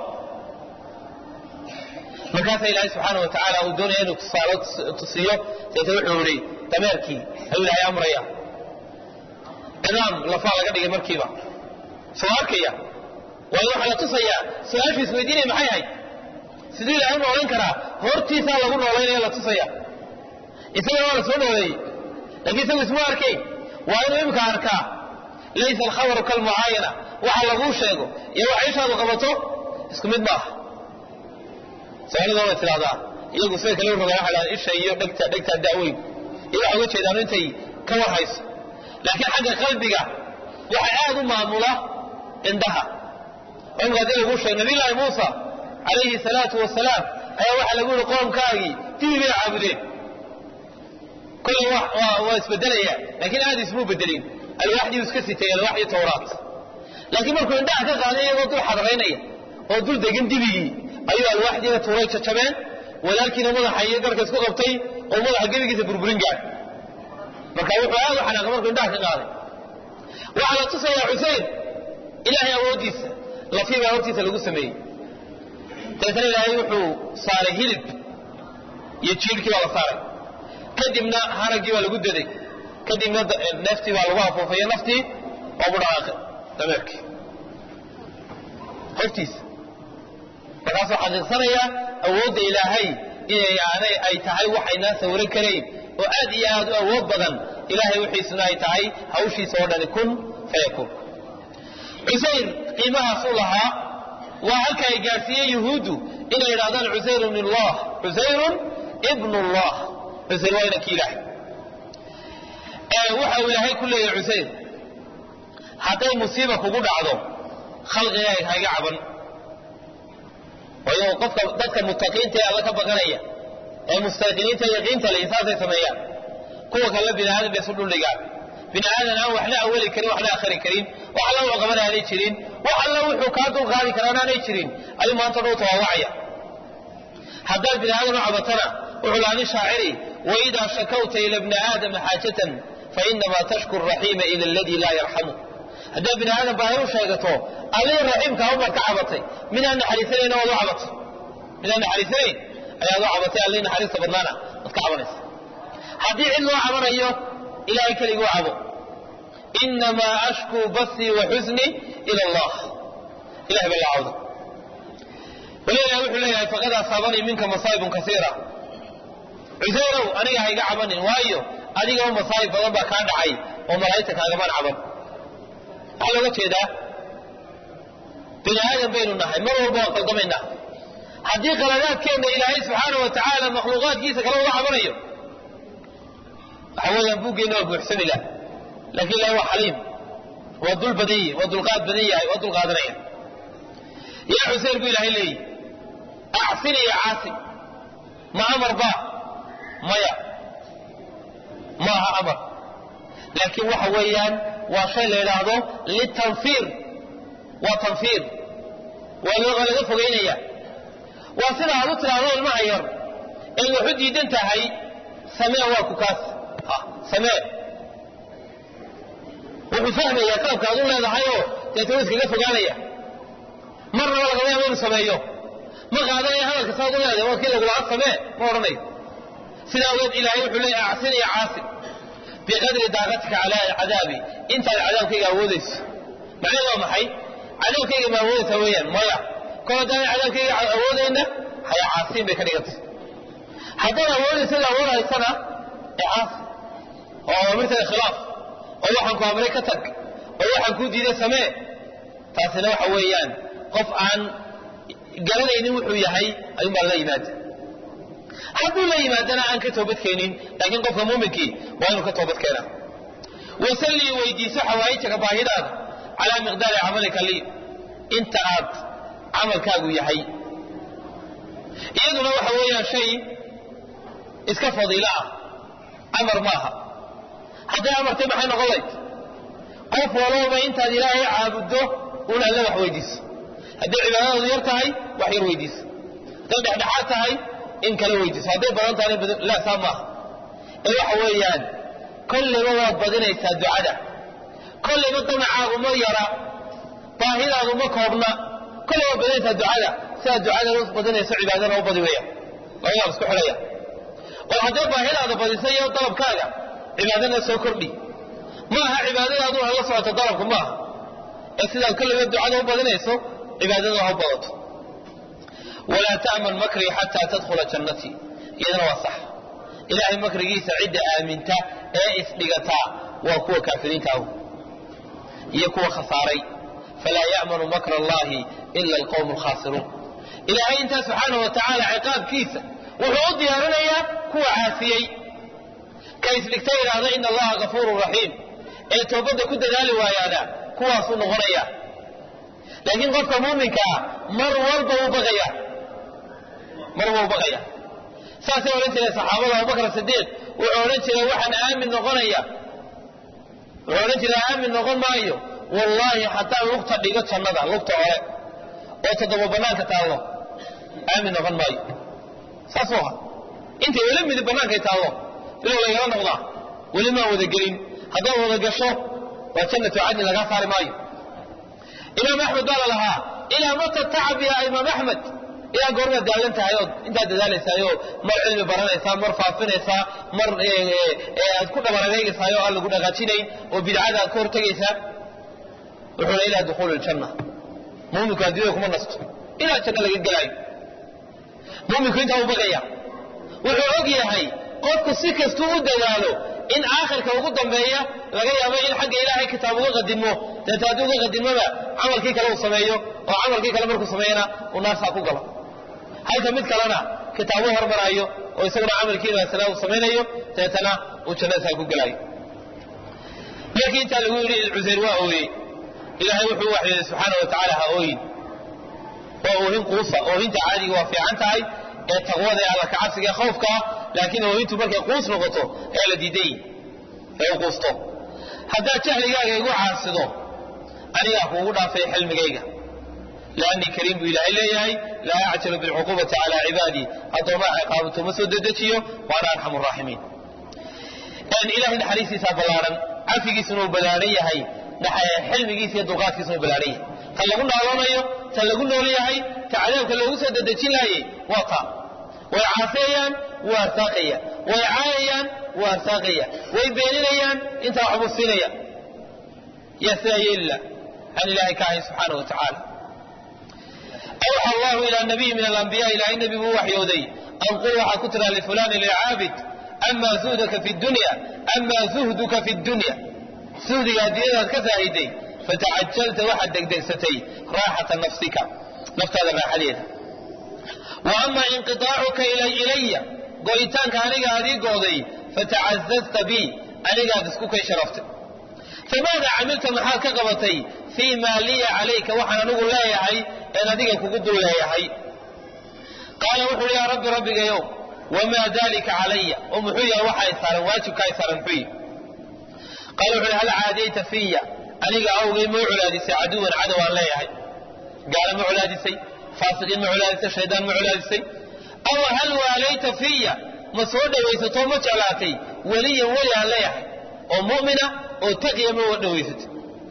Speaker 1: markaasaa ilaahay subxaana wa tacaala uu doonaya inuu tusaalo tusiyo deeta wuxuu ihi dameerkii ayuu ilaahay amraya cidaam lafaa laga dhigay markiiba soo arkaya waayo waxaa la tusayaa su-aashu isweydiinaya maxay ahayd siduu ilaahay noolan karaa hortiisaa lagu noolaynaya la tusaya isagana waa la soo nooleeyey laakiin isagu ismu arkayn waa inuu imika arkaa laysa alkhabaru kalmucaayana waxa laguu sheego iyo waxa ishaadu qabato isku mid maaha soomaalida way tidhahdaa iyagu sida kale rogaan waxay dhahdaan isha iyo dhegta dhegtaa da'weyn iyo waxay uga jeedaan intay ka war hayso laakiin xagga qalbiga waxa aad u maamula indhaha imka haddii lagu sheeg nabiyullaahi muusa calayhi salaatu wasalaam ayaa waxaa lagu yihi qoomkaagii dibi bay caabudeen kolley waa isbedelaya laakiin aad ismuu bedelin alwaaxdii iska sitay alwaaxdii towraat laakiin markuu indhaha ka qaaday iyagoo dul xadraynaya oo dul degan dibigii ayuu alwaaxdiina tuuray jajabeen walaalkiina madaxa iyo garka isku qabtay oo madaxa gebigiisa burburin gaad marka wuxuu aad u xanaaqay markuu indhaha ka qaaday waxaa la tusayaa xusein ilaahay awooddiisa lafii baa hortiisa lagu sameeyey dabeetana ilaahay wuxuu saaray hilib iyo jiirhkii baa la saaray kadibna haraggii baa lagu daday kadibna neeftii baa lagu afuufayo naftii waa budhaaqay dameerkii hortiisa markaasuu xaqiiqsanayaa awoodda ilaahay inay aanay ay tahay waxaynaan sawiran karayn oo aad iyo aad u awood badan ilaahay wixiisuna ay tahay hawshiisa oo dhani kun fayakuun cusayr qiimahaasuu lahaa waa halka ay gaadhsiiyeen yuhuuddu inay yidhahdaan cusayrun illah cusayrun ibnu llah cusayr waa inankii ilaahay waxa uu ilaahay ku leeyahay cusayr hadday musiiba kugu dhacdo khalqigaaga hayga caban waayo qofka dadka mutaqiinta ee alla ka baqanaya ee mustaqiniinta yaqiinta le insaasay sameeyaan kuwa kale bini aadan bay isu dhuldhigaan bini aadan aan waxna awali karin waxna akhri karin wax alla wuxuu qaban aanay jirin wax alla wuxuu kaa dulqaadi karaan aanay jirin ayuu maanta dhow tawaawacaya haddaad bini aadan u cabatana wuxuu lahaa nin shaaciri waidaa shakawta ila bni aadama xaajatan fainamaa tashku raxiima ila aladii laa yarxamu haddaad bini aadan baahi u sheegato allihii raxiimkaa ubaad ka cabatay midaan naxariisanayna waad u cabatay midaan naxariisanayn ayaad u cabatay allihii naxariista badnaana waad ka cabanaysa haddii cid loo cabanayo ilahay keliguu cabo inamaa ashkuu basii wa xusnii ila allah ilahay baa la cawda walilah wuxuu leeyahay faqad asaabanii minka masaa'ibun kasiira cusayrow aniga ha iga cabanin waayo adigaba masaa'ib badan baa kaa dhacay oo malaa'igta kaagaman caban waxaa looga jeedaa bini aadan baynu nahay mar walba waan qaldamaynaa haddii qaladaadkeenna ilaahay subxaana wa tacaala makhluuqaadkiisa kale uga cabanayo waxa weeyaan buuggeenna waa buuxsani lah laakiin ilahay waa xaliim waa dul badan yahi waa dulqaad badan yahay waa dulqaadanaya yaa xuseen buu ilaahay leeyihi acsini ya caasi ma amar ba maya maaha amar laakiin waxa weeyaan waa shay la yidhaahdo litanfiir waa tanfiir waa laga fogaynaya waa sida aad u tidhaahdo ilmaha yar ee waxu diidan tahay samee waa ku kaas samee wuxuu fahmayaa qaabka ad u leedahayoo deeta wa iskaga fogaanaya marnaba lagama yaabo inu sameeyo ma qaadanaya hadalka saad u leedahay waa kii lagulaha samee ma odhanayo sidaa awgeed ilaahay wuxuu leeya acsin iyo caasin biqadri daaqatika calaa cadaabi intaad cadaabkayga awoodayso macnaheed waa maxay cadaabkayga ma awoodaysaa weeyaan maya kol haddaan cadaabkayga awoodayna haya caasiin bay ka dhigantay haddaad awoodaysa la awoodaysana ee caasi oo awamirtada khilaaf oo waxaan ku amray ka tag oo waxaan kuu diiday samee taasina waxa weeyaan qof aan garanaynin wuxuu yahay ayuunbaa la yimaada hadduu la yimaadana aan ka toobadkeenin laakiin qofka muuminkii waa inuu ka toobad keenaa wasallii weydiiso xawaa'ijaka baahidaada calaa miqdaari camalika lii inta aad camalkaagu yahay iyaduna waxa weeyaan shay iska fadiilo ah amar maaha hadday amartay maxay noqon layd qof walooba intaad ilaahay caabuddo un alle wax weydiiso hadday cibaadadaadu yar tahay wax yar weydiiso hadday dhexdhexaad tahay in kala weydiiso hadday badan tahay la saa maaha ee waxa weeyaan kollayba waad badinaysaa ducada kollayba damacaagu ma yara baahidaadu ma koobna kollay waad badinaysaa ducada sidaad ducada u badinayso cibaadana u badi weeyaan labadaab isku xidhaya oo hadday baahidaada badisa iyo dalabkaaga cibaadana soo kordhi ma aha cibaadadaadu ha la socoto dalabku ma aha ee sidaad kollayba ducada u badinayso cibaadada ha u badato walaa ta'man makrii xataa tadkhula jannatii iyadana waa sax ilaahay makrigiisa cidda aaminta ee isdhigataa waa kuwa kaafiriinta ahu iyo kuwa khasaaray falaa ya'manu makra allahi ila alqawmu alkhaasiruun ilaahay intaa subxaana wa tacaala ciqaabkiisa wuxuu u diyaarinayaa kuwa caasiyey ka isdhigta idhaahda ina allaha gafuurun raxiim ee toobadda ku dadaali waayaana kuwaasuu noqonaya laakiin qofka muuminka ah mar walba uu baqaya mar walba uu baqaya saasay odhan jireen saxaabada abubakar sidiiq wuxuu odhan jiray waxaan aamin noqonaya wuxuu odhan jiray aamin noqon maayo wallaahi haddaan lugta dhigo jannada lugta hore oo toddoba bannaanka taallo aamin noqon maayo saasuu ahaa intay weli midib bannaankay taallo bilow laygala noqdaa weli maan wada gelin haddaad wada gasho waa jannatu cadni lagaa saari maayo imaam axmed baa la lahaa ilaa mata tacab yaa imaam axmed ilaa goormaad daalan tahay ood intaad dadaalaysaayoo mar cilmi baranaysaa mar faafinaysaa mar aad ku dhabaragaygaysaayo aan lagu dhaqaajinayn oo bidcada aad ka hortegaysaa wuxuuna ilaa dukhuuli ljanna muuminku adduunyada kuma nasto ilaa janno laga gelaayo muuminku intaa u baqaya wuxuu og yahay qofku si kastuu u dadaalo in aakhirka ugu dambeeya laga yaabo in xagga ilaahay kitaab uga qadimo deeta haddii uga qadimoba camalkii kale uu sameeyo oo camalkii kale markuu sameeyana uu naarsaa ku galo halka mid kalena kitaabu hormaraayo oo isaguna camalkii wanaagsanaa uu samaynayo deetana uu jannadasaa ku gelaayo markii intaa lagu yidhi cuseyr waa ooyey ilaahay wuxuu waxyooday subxaana wa tacaala ha ooyin waa oohin quusa oohinta caadiga waa fiican tahay ee taqwada ee alla kacabsiga ee khawfka ah laakiin oohintu markay quus noqoto ee la diiday ee u quusto haddaad jahligaaga igu caasido anigaa kuugu dhaafay xilmigayga laanii kariim buu ilaahay leeyahay laa acjalu bilcuquubati calaa cibaadii addoomaa ciqaabato ma soo dedejiyo waana arxamu raaximiin ilahay naxariistiisaa ballaaran cafigiisuna uu ballaaran yahay xilmigiisa iyo dulqaadkiisuna uu ballaaran yahay ta lagu naaloonayo ta lagu nool yahay ta cadaabka loogu soo dedejin laayay waa taa way caasiyayaan waa arsaaqaya way caayayaan waa arsaaqaya way beeninayaan intaa waxbuu siinaya yaa sidaa yeelila aan ilaahay ka ahayn subxaana wa tacaala awxa allahu ilaa nabiyi min alambiya ilaahay nebi buu waxyooday an qul waxaa ku tiraa lifulaani lilcaabid ama zuhdaka fi dunya ama zuhduka fi dunya suhdiga adduunyadaad ka saahiday fatacajalta waxaad degdegsatay raaxata nafsika naftaada raaxadeeda wa ama inqiaacuka ilaya go'itaanka aniga adii gooday fatacazazta bi anigaad isku kay sharaftay famaada camilta maxaad ka qabatay fii maa liya calayka waxaan anigu leeyahay een adiga kugu dul leeyahay qaala wuxu uhi yaa rabbi rabbigayow wamaa dalika calaya oo muxuu yahay waxa ay saaran waajibka ay saaran muxuu yihi qaala wuxu uhi hal caadayta fiya aniga awgay ma culaadisay caduwan cadow aan leeyahay gaala ma culaadisay faasiqiin ma culaadisay shaydaan ma culaadisay aw hal waalayta fiya ma soo dhawaysatoo ma jeclaatay weliyan weli aan leeyahay oo mu'mina oo taqiya ma dhawaysatay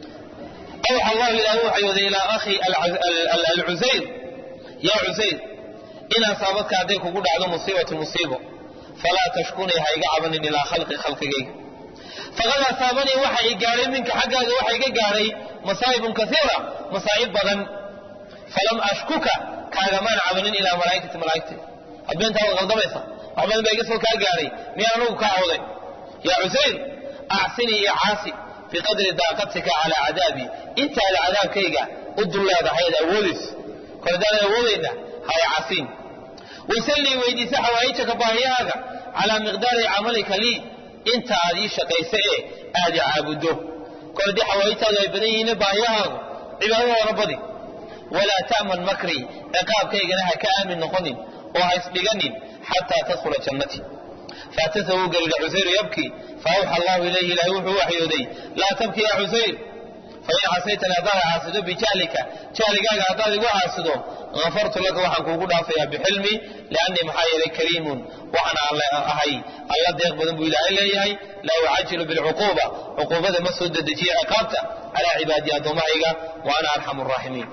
Speaker 1: awxa allahu ilaah u waxyooday ilaa akhi alcusayr yaa cusayr in asaabadka hadday kugu dhacdo musiibatu musiibo falaa tashkunii ha iga cabanin ilaa khalqi khalqigayga faqad asaabanii waxa i gaadhay minka xaggaaga waxa iga gaadhay masaa'ibun kaiira masaa'ib badan falam ashkuka kaagamaan cabanin ilaa malaaikati malaaigtay adbeentaa waad qaldamaysa wax badan baa iga soo kaa gaadhay miyaan anugu kaa awday yaa cusayr acsinii iyo caasi biqadri daaqatika calaa cadaabii intaada cadaabkayga u dul leedahay ad awoodayso kor haddaanan awoodayna haya casiin wasallii weydiisa xawaa'ijaka baahiyahaaga calaa miqdaari camalika lii inta aad ii shaqaysa ee aad i caabuddo kor haddii xawaa'ijtaadu ay badan yihiin baahiyahaagu cibaadadaona badi walaa ta'man makrii ciqaabkaygana ha ka aamin noqonin oo ha isdhiganin xataa tadkhula jannatii faatasa wuu gelidha cusayru yabkii faawxa allahu ilayhi ilaahay wuxuu waxyooday laa tabki yaa cusayr fain casaytani haddaad caasido bijahlika jahligaaga haddaad igu caasido afartu laka waxaan kuugu dhaafayaa bixilmi liannii maxaa yeelay kariimun waxaan ahay alla deeq badan buu ilaahay leeyahay laa ucajilu bilcuquuba cuquubada ma soo dedejiya ciqaabta calaa cibaadii addoommahayga wa ana arxamu raaximiin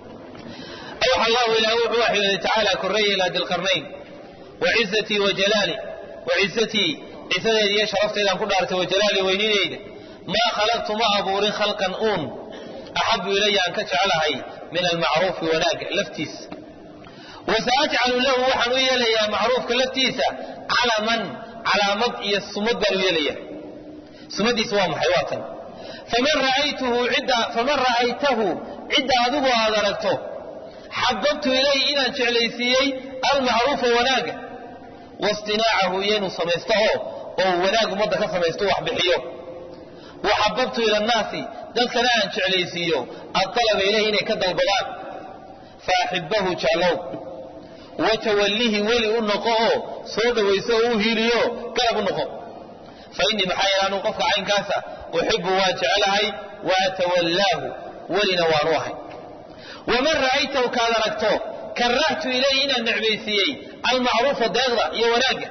Speaker 1: awxa allahu ilaah wuxuu waxyooday tacaala korreeya ilaa dilqarnayn wacizatii wajalaali wacizatii cisadeeda iyo sharafteedaan ku dhaartay wajalaali weyninayda maa khalaqtu ma abuurin khalqan uun axabu ilaya aan ka jeclahay min almacruufi wanaagga laftiisa wasaajcalu lahu waxaan u yeelayaa macruufka laftiisa calaman calaamad iyo sumad baan u yeelaya sumadiisa waa maxay waa tan faman ra'aytuhu cidda faman ra'aytahu cidda adigu aad aragto xababtu ilayhi inaan jeclaysiiyey almacruufa wanaagga wastinaacahu iyo inuu samaysto oo oo wanaag ummadda ka samaysto wax bixiyo waxababtu ila annaasi dadkana aan jeclaysiiyo adalaba ilayhi inay ka dalbadaan faaxibahu jeclow watawallihi weli u noqo oo soo dhowayso oo u hiiliyo garab u noqo fa innii maxaa yeele anuu qofka caynkaasa uxibu waan jecelahay wa atawallaahu welina waanu ahay waman ra'aytahu kaad aragto karahtu ilayhi inaan necbaysiiyey almacruufa deeqda iyo wanaagga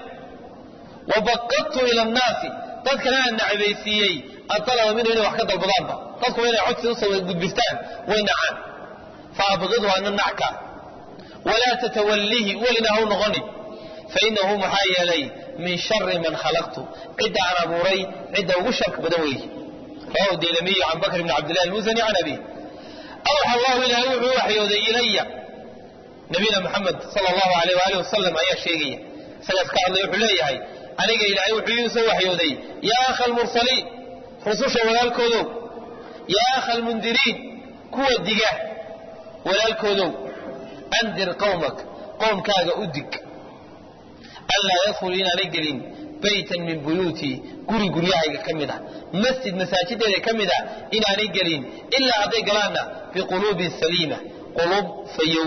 Speaker 1: wa baqadtu ila annaasi dadkana aan necbaysiiyey adalaba minhu inay wax ka dalbadaanba dadkuba inay codsi usoo gudbistaan way nacaan fa abqidhu ana nacka walaa tatawallihi welina hau noqonin fainahu maxaa yeelay min shari man khalaqtu cidda aan abuuray cidda ugu sharka badan weeye rawahu dilamiyu can bakr bni cabdillahi almusani can abi awxa allahu ilaahay wuxuu waxyooday ilaya nabiyina maxamed sala allahu alayh waali wasalam ayaa sheegaya isagaas ka hadlay wuxuu leeyahay aniga ilaahay wuxuu ii soo waxyooday yaa akha almursaliin rususha walaalkoodow yaa akha almundiriin kuwa diga walaalkoodow andir qowmak qowmkaaga u dig anlaa yadkhulu inaanay gelin baytan min buyuutii guri guryahayga ka mid ah masjid masaajideeda ka mid ah inaanay gelin ilaa hadday galaanna biquluubin saliima quluub fayow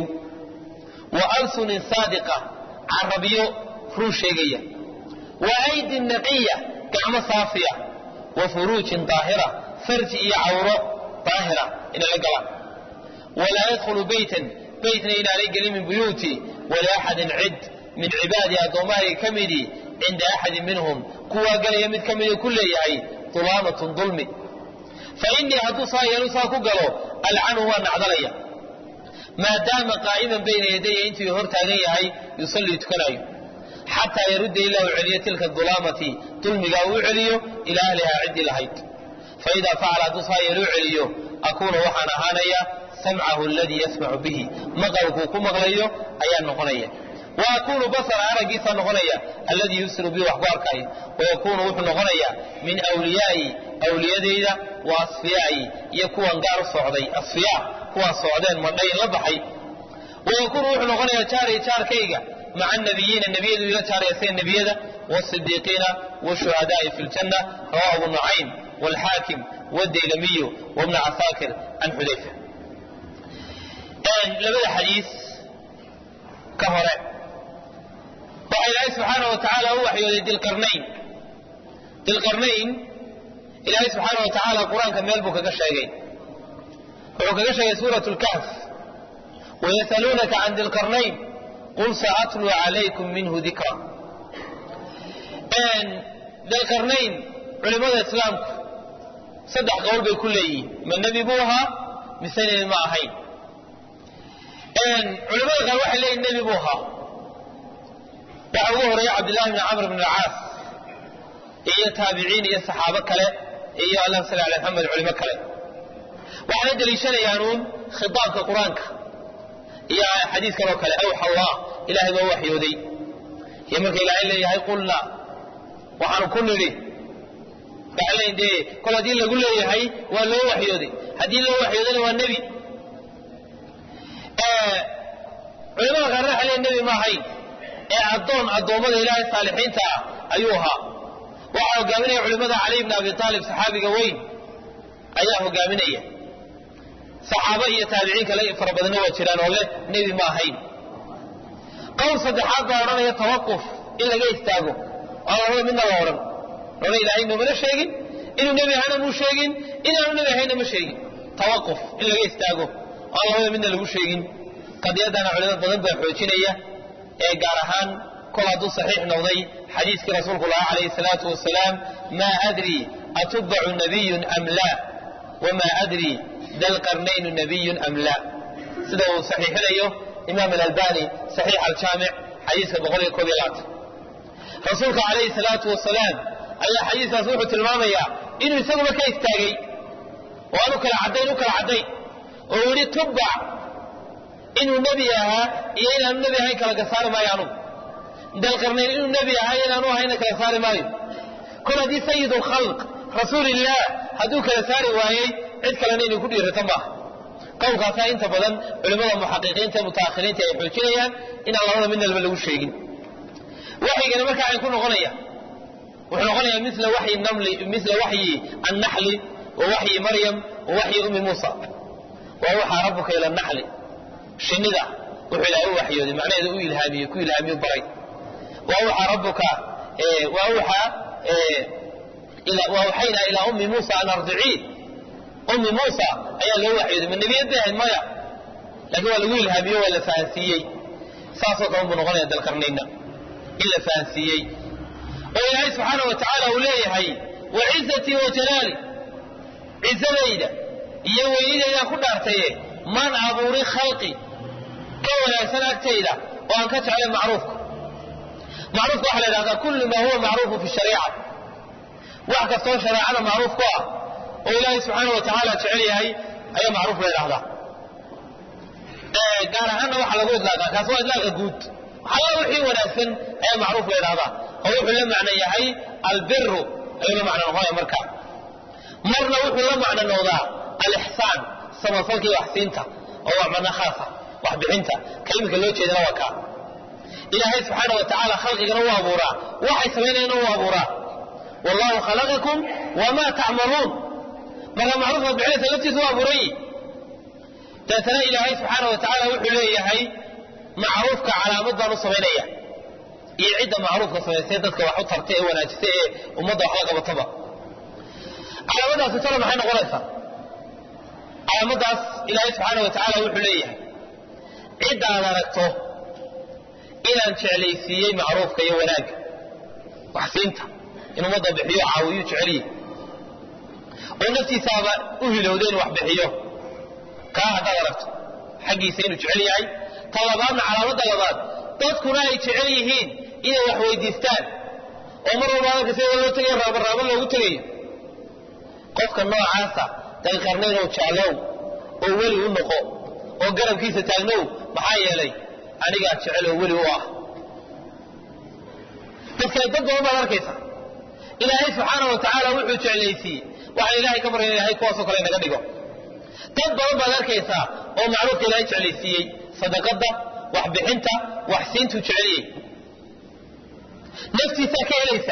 Speaker 1: wa alsunin saadiqa carabyo ruu sheegaya wa aydin naqiya gacmo saafiya wa furuujin daahira farji iyo cawro daahira inay la galaan walaa yadkhulu baytan baytna inaanay gelin min buyuutii waliaxadin cid min cibaadii addoommahayga ka midii cinda axadin minhum kuwaa galaya mid ka midii ku leeyahay dulaamatun dulmi fa innii hadduu saa yeelu saa ku galo alcanhu waa nacdalaya maadaama qaa'iman bayna yadaya intuu hor taagan yahay yusallii tukanaayo xataa yarudda ilaa u celiyo tilka dulaamati dulmigaa uu celiyo ilaa ahlihaa ciddii lahayd fa idaa facala hadduu saa yeelu u celiyo akuuna waxaan ahaanaya samcahu aladii yasmacu bihi maqalkuu ku maqlayo ayaa noqonaya wa akuunu basara araggiisaa noqonaya alladii yubsiru bihi wax ku arkaayo wayakuunu wuxuu noqonayaa min wliyaai awliyadayda wa asfiyaa'i iyo kuwan gaar u socday asfiyaa kuwaan socdeen madhayn la baxay wayakuunu wuxuu noqonayaa jaari jaarkayga maca nabiyiina nebiyadu ila jaaraya sida nebiyada wasidiiqiina washuhadaai fi ljanna rawahu abu nucaym waalxaakim wadaylamiyu wabna casaakir can xudayfa labada xadiis ka hore waxaa ilaahay subxaana wa tacaala u waxyooday dilqarnayn dilqarnayn ilaahay subxaana wa tacaala qur-aanka meel buu kaga sheegay wuxuu kaga sheegay suurat lkahf wayasaluunaka can dilqarnayn qul saatluu calaykum minhu dikra dilqarnayn culimmada islaamku saddex qowl bay ku leeyihiin ma nebi buu ahaa mise nebi ma ahayn culimada qaar waxay leeyihin nebi buu ahaa waxaa ugu horeeya cabdillahi bni camr bn alcaas iyo taabiciin iyo saxaabo kale iyo allahuma salli ala maxamed culimo kale waxaana deliishanayaanuun khitaabka qur-aanka iyo xadiiskan oo kale awxa allah ilahay baa waxyooday iyo marka ilaahay leeyahay qulna waxaanu ku nidhi waxay leeyihin dee kol haddii lagu leeyahay waa loo waxyooday haddii loo waxyoodana waa nebi culimada qaarna waxay leeyihin nebi ma ahayn ee addoon addoommada ilaahay saalixiinta ah ayuu ahaa waxaa hogaaminaya culimmada cali bni abi aalib saxaabiga weyn ayaa hogaaminaya saxaabo iyo taabiciin kale fara badanna waa jiraan oo leh nebi ma ahayn qowl saddexaad baa odhanaya tawaquf in laga istaago aan labada midna la odhan lona ilaahay noomana sheegin inuu nebi ahana muu sheegin inaanu nebi ahayna ma sheegin tawaquf in laga istaago aan labada midna lagu sheegin qadiyadana culimo badan baa xoojinaya ee gaar ahaan kol hadduu saxiix noqday xadiiskii rasuulku lahaa calayhi salaatu wasalaam maa adri atubbacu nabiyun am laa wamaa adri dalqarnaynu nabiyun am laa sida uu saxiixinayo imaam alalbani saxiix aljaamic xadiiska boqol iyo koob iyo labaatan rasuulka calayhi salaatu wasalaam ayaa xadiiskaas wuxuu tilmaamayaa inuu isaguba ka istaagay oo aanu kala caddayn u kala caddayn oo uu yidhi tubbac inuu nebi ahaa iyo inaanu nebi ahayn kala gasaari maayo anugu dalqarnayn inuu nebi ahaa iyo inaanu ahayna kala saari maayo kol haddii sayid lkhalq rasuulillaah hadduu kala saari waayey cid kalena inay ku dhiirata maaha qowlkaasaa inta badan culimmada muxaqiqiinta mutaakhiriinta ay xoojinayaan inaan labada midnalba lagu sheegin waxygana markaa ay ku noqonaya wuxuu noqonayaa mila waxyi namli mila waxyi annaxli wa waxyi maryam wa waxyi ummi muusa waa waxaa rabbuka ila naxli shinnida wuxuu ilaahay u waxyooday macnaheeda u ilhaamiyey ku ilhaamiyo baray waa waxaa rabbuka waa waxaa وأوحينا إلى أم موسى أن أرضعيه أم موسى أيا لو وحيد من نبي يدهن مايا لكن هو لقول الهابية ولا فانسيي ساسو كون بنغني هذا القرنين إلا فانسيي وإلهي سبحانه وتعالى وليه هي وعزتي وجلالي عزة ليلة يويني إذا كنا أرتيه من أبوري خلقي كولا سنة أكتيلة وأن كتعلم معروفك معروف واحد هذا كل ما هو معروف في الشريعة wax kastoo shareecada macruuf ku ah oo ilaahay subxaana wa tacaala jecel yahay ayaa macruuf la yidhahdaa gaar ahaanna waxaa lagu idlaaqaa kaas waa idlaaqa guud alla wixii wanaagsan ayaa macruuf la yidhahdaa oo wuxuu la macno yahay albiru ayuu la macno noqonaya marka marna wuxuu la macno noqdaa alixsaan samafalka iyo waxsiinta oo waa macno khaasa waxbixinta kalimika loo jeedana waa kaa ilaahay subxaana wa tacaala khalqigana u abuuraa waxay samaynayana u abuuraa والله خلقكم وما تعملون مرة معروفة بحيث التي هو أبوري تتنا إلهي سبحانه وتعالى وحليه هي معروفك على مدى نصبينية يعد معروفك سيدتك وحط ترتئ وناجسئ ومدى حلقة بطبع على مدى سترى محينا غليفة على مدى إلهي سبحانه وتعالى وحليه عد على ركته إلى أن تعليسيي معروفك يوناك وحسينته inuu ummadda bixiyo caawiyo jeceliye oo naftiisaaba u hilowda inuu wax bixiyo kaa haddaad aragto xaggiisa inuu jecel yahay ta labaadna calaamadda labaad dadkuna ay jecel yihiin inay wax weydiistaan oo mar walba adalka sida loo tegayo raabaraabo loogu tegayo qofka noocaasa dalqarnaynow jeclow oo weli u noqo oo garabkiisa taagnow maxaa yeelay anigaa jecel oo weli u ah dadka dad badan baad arkaysa ilaahay subxaana wa tacaala wuxuu jeclaysiiyey waxaan ilaahay ka barya ilahay kuwaasoo kale naga dhigo dad badan baad arkaysaa oo macruufka ilaahay jeclaysiiyey sadaqadda waxbixinta waxsiintuu jeceliyey naftiisaa ka helaysa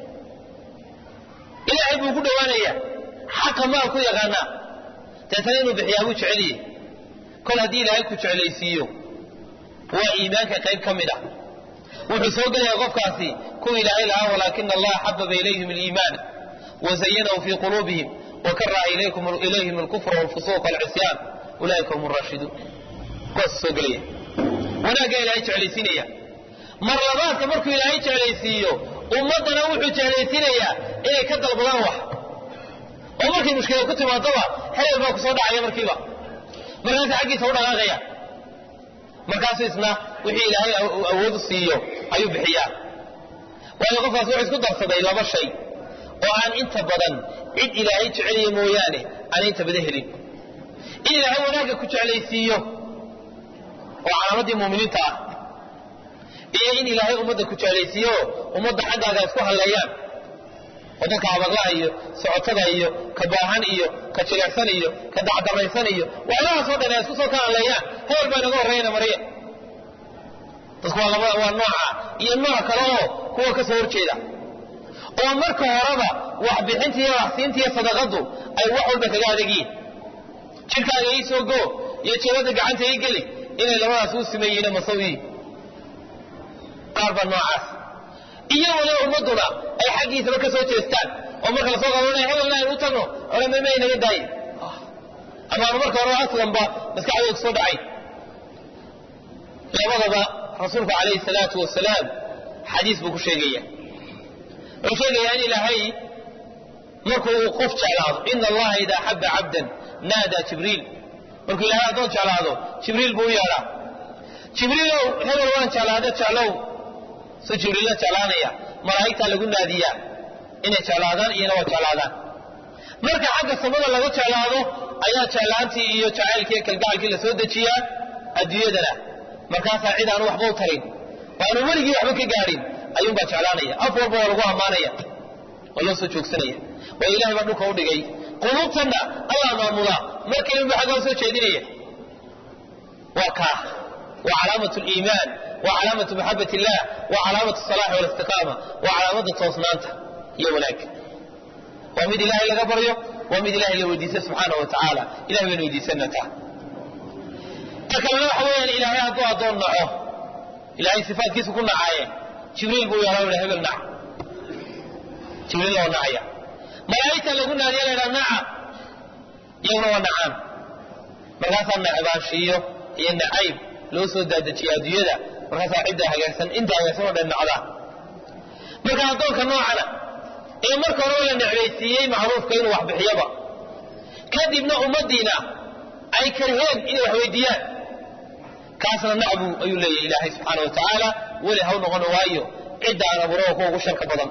Speaker 1: ilaahay buu ku dhowaanayaa xaqa maal ku yaqaanaa deetana inuu bixiyaa buu jeceliyey kol haddii ilaahay ku jeclaysiiyo waa iimaanka qayb ka mid ah wuxuu soo gelaya qofkaasi kuwa ilaahay lahaa walaakina allaha xababa ilayhim aliimaana wazayanahu fii quluubihim wakaraha ilayhim alkufra walfusuuq walcisyaan ulaa'ika hum raashiduun kuwaas soo gelaya wanaaggaa ilaahay jeclaysiinaya mar labaadka markuu ilaahay jeclaysiiyo ummaddana wuxuu jeclaysiinayaa inay ka dalbadaan wax oo markay mushkilad ku timaadoba hebel baa kusoo dhacaya markiiba markaasa xaggiisa u dhaqaaqaya markaasuu isna wixii ilaahay awood siiyo ayuu bixiyaa waayo qofkaas wuxuu isku darsaday laba shay oo aan inta badan cid ilaahay jecelaya mooyaane aan inta badan helin in ilaahay wanaagga ku jeclaysiiyo oo calaamaddii muuminiinta ah iyo in ilaahay ummadda ku jeclaysiiyo ummadda xaggaaga isku halleeyaan oo dadka habaqlaha iyo socotada iyo ka baahan iyo ka jilecsan iyo ka dacdaraysan iyo waxyaalahaasoo dhan ay isku soo ka halleeyaan hebel baa inaga horreeyana mariya dadku waa laba waa nooca iyo nooc kale oo kuwa ka soo horjeeda oo marka horeba waxbixinta iyo waxsiinta iyo sadaqadu ay wax walba kaga adegiin jirkaaga ii soo go iyo jabada gacanta ii geli inay labadaas u simeeyihiin masawiyi qaar baa noocaas iyo waliba ummaduna ay xaggiisaba ka soo jeestaan oo marka lasoo qabanaya hebelna aynu u tagno odhan ma inaga daayin amaanu marka hore aslanba maskaxdooda kusoo dhacay labadaba rasuulku calayhi salaatu wasalaam xadiis buu ku sheegaya wuxuu sheegayaa in ilaahay markuu uu qof jeclaado ina allaha idaa axaba cabdan naadaa jibriil markuu ilahay addoon jeclaado jibriil buu u yeedhaa jibriilow hebel waan jeclaada jeclow su jibriilla jeclaanaya malaa'igtaa lagu naadiyaa inay jeclaadaan iyana waa jeclaadaan marka xagga samada laga jeclaado ayaa jeclaantii iyo jacaylkii iyo kalgacalkii la soo dejiyaa adduunyadana markaasaa cid aanu waxba u tarin oo aanu weligii waxba ka gaadhin ayuunbaa jeclaanaya af walba waa lagu ammaanaya waa loo soo joogsanaya waayo ilahay baa dhulka u dhigay quluubtanna allah maamulaa markayunba xaggaa soo jeedinaya waa kaa waa calaamat liimaan waa calaamatu maxabat illah waa calaamatu salaxi walistiqaama waa calaamada toosnaanta iyo wanaag waa mid ilaahay laga baryo waa mid ilahay la weydiista subxaana wa tacaala ilahay baynu weydiisana taa ta kalena waxa weeyaan ilaahay hadduu addoon naco ilaahay sifaadkiisu ku nacaaye jibriil buu yeelaa udha hebel nac jibriil oo nacaya malaa'igta lagu naadiya la ydhaha naca iyaguna waa nacaan markaasaa nacbaanshiiyo iyo nacayb loo soo daadajiya adduunyada markaasaa cidda hagaagsan inta hagaagsan oo dhan nacdaa marka addoonka noocana ee marka horeba la necbaysiiyey macruufka inuu wax bixiyaba kadibna ummaddiina ay karheen inay wax weydiiyaan kaasna nacbu ayuu leeyahy ilaahay subxaana wa tacaala weli haw noqon waayo cidda aan abuuraba kuwa ugu sharka badan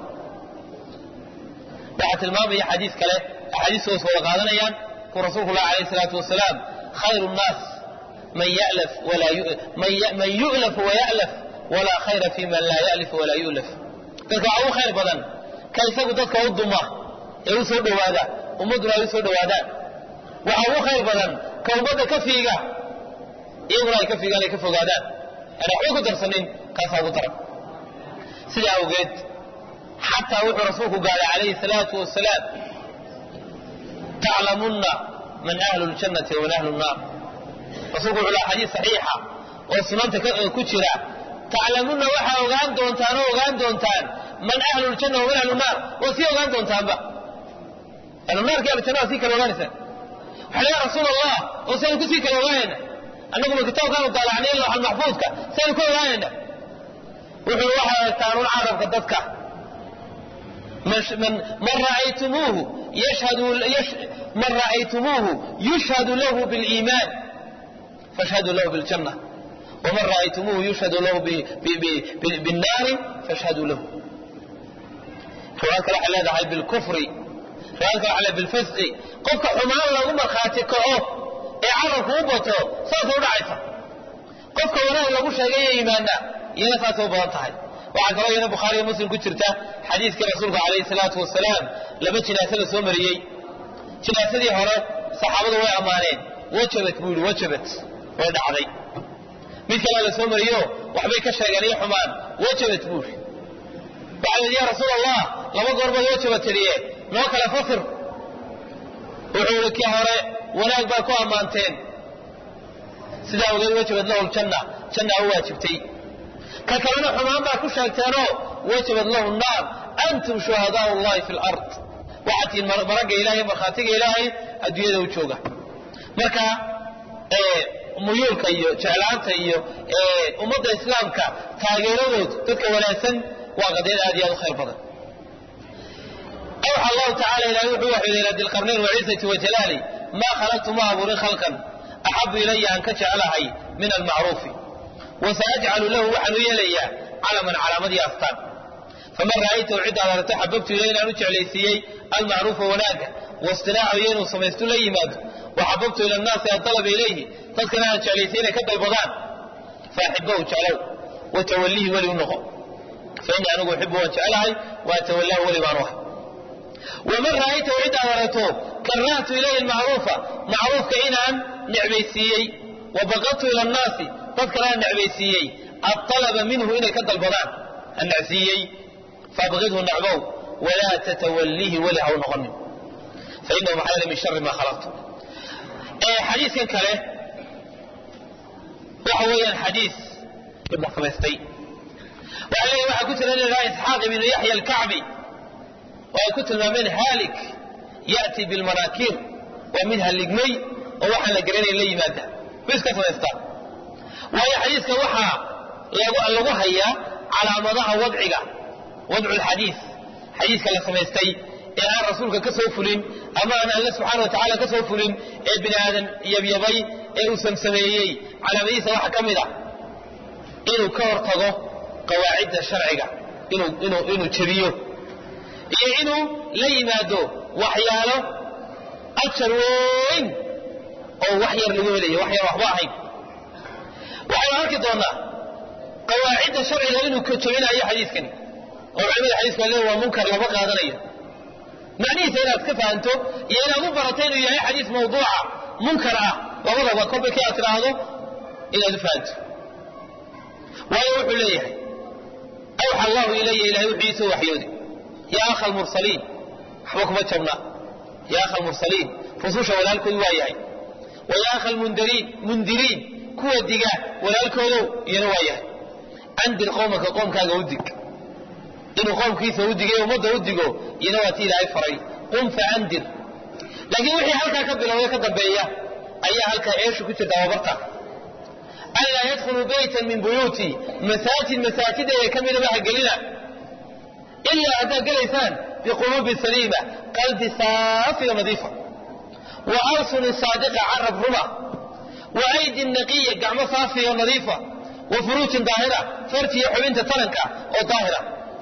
Speaker 1: waxaa tilmaamaya xadiis kale axaadiistoos wada qaadanayaan kuu rasuulku lah alayh salaatu wasalaam khayru nnaas man yalaf man yu'laf waya'laf walaa khayra fi man laa ya'lif walaa yu'laf dadka waxaa ugu khayr badan ka isagu dadka u duma ee u soo dhowaada ummadduna ay u soo dhowaadaan waxaa ugu khayr badan ka ummadda ka fiiga iyaguna ay ka fiigaan ay ka fogaadaan aan waxba ku darsanin kaasaa ugu daran sidaa awgeed xataa wuxuu rasuulku gaaray calayhi salaatu wasalaam taclamunna man ahlu ljannati waman ahlu nnaar rasuulku wuxuu laha xadiis saxiixa oo sunanta ku jira taclamunna waxaa ogaan doontaan oo ogaan doontaan man ahlu ljanna waman ahlu naar waa sii ogaan doontaanba ahlunaarki ahlujanna waa sii kala ogaanaysaan waxa la rasuul allah oo saynu kusii kala ogaanayna annaguma kitaabkaanu daalacnay looxal maxfuudka saynu ka ogaanayna wuxuu waxaa egtaan un carabka dadka man ra'aytumuuhu yashhadu man ra'aytumuuhu yushhadu lahu biliimaan fashhaduu lahu biljanna waman ra'aytumuuhu yushhadu lahu binnaari fashhaduu lahu riwaayad kale waxay leedahay bilkufri riwaayad kale waxay leedahay bilfisqi qofka xumaan lagu markhaati kaco ee carabku u bato saasay u dhacaysa qofka wanaag lagu sheegay ee iimaana iyana saasay u badan tahay waxaa kaloo iyana bukhaariyo muslim ku jirta xadiiskii rasuulka calayhi salaatu wasalaam laba jinaase la soo mariyey jinaasadii hore saxaabadu way ammaaneen wajabat buu yihi wajabat way dhacday mid kalea la soo mariyo waxbay ka sheegeen iyo xumaan wajabat buu yihi waxaa yidhi ya rasuul allah laba goor baad wajaba tiriye noo kale fasir wuxuu yihi kii hore wanaag baa ku ammaanteen sidaa ogeed wajabad lahu ljanna janna u waajibtay ka kalena xumaan baa ku sheegteenoo wajabad lahu naar antum shuhadaau llahi fi lard waxaad tihiin maragga ilahay markhaatiga ilaahay adduunyada u jooga marka muyuulka iyo jeclaanta iyo ummadda islaamka taageeradood dadka wanaagsan waa qadiyad aad iyo aad u khayr badan awxa allahu tacala ilahay wuxuu waxyooday ila dilqarnayn waciisati wajalaali maa khalaqtu ma abuurin khalqan axabu ilaya aan ka jeclahay min almacruufi wasaajcalu lahu waxaan u yeelayaa calaman calaamad iyo astaan faman ra'aytahu ciddaad aragto xababtu ilay inaan u jeclaysiiyey almacruufa wanaaga waistinaacu iyo inuu samaystu la yimaado waxababtu ila annaasi adalaba ilayhi dadkana aan jeclaysiy inay ka dalbadaan faaxibahu jeclow watawallihi weli u noqo fa innii anigu uxibu waan jeclahay waatawallahu weli baan u ahay waman ra'aytahu ciddaad aragto karahtu ilayhi almacruufa macruufka inaan necbaysiiyey wa baqadtu ila annaasi dadkana aan necbaysiiyey adalaba minhu inay ka dalbadaan aan necsiiyey faabqidhu nacbow walaa tatawallihi weli ha u noqonin fa inahu maxaa yeele min shari maa khalaqtu xadiiskan kale waxa weeyaan xadiis samaystay waxaa leeyahy waxaa ku jira nin lahaa isxaaq ibnu yaxya alkacbi oo ay ku tilmaameen haalik ya'ti bilmanaakiir waa mid halligmay oo waxaan la garanayn la yimaada bu iska samaystaa waayo xadiiska waxaa lagu hayaa calaamadaha wadciga wadcu lxadiis xadiiska la samaystay ee aan rasuulka ka soo fulin ama aan alle subxaana wa tacala ka soo fulin ee bini aadan yabyabay ee uu samsameeyey calaamadihiisa waxaa ka mid ah inuu ka hortago qawaacidda sharciga inuu jebiyo iyo inuu la yimaado waxyaalo ajar weyn oo wax yar lagu helayo wax yar waxba ahayn waxaynu arki doonaa qawaacidda sharciga inuu ka jebinayo xadiiskani oo culimada xadiiska le waa munkar lama qaadanayo macnihiisa inaad ka fahanto iyo inaad u barato inuu yahay xadiis mawduuca munkar ah labadaba kolba kii aad tidhaahdo inaad u fahanto waayo wuxuu leeyahay awxa allahu ilaya ilahay wuxuu iisoo waxyooday yaa akha almursaliin waxba kuma jabna yaa akha almursaliin rususha walaalkood waa yahay wa yaa akha almundariin mundiriin kuwa diga walaalkoodow iyana waa yahay andir qowmaka qoomkaaga u dig inuu qoomkiisa u digay ummadda u digo iyana waa ti ilaahay faray qum faandir laakiin wixii halkaa ka bilowday ka dambeeya ayaa halkaa eeshu ku jirta wabarta anlaa yadkhuluu baytan min buyuuti masaajid masaajideeda ka midaba ha gelina ilaa haddaad gelaysaan biquluubin saliima qalbi saafiyo nadiifa wa alsuni saadiqa carab ruma wa aydin naqiya gacmo saafiyo nadiifa wa furuujin daahira farjiyo xubinta taranka oo daahira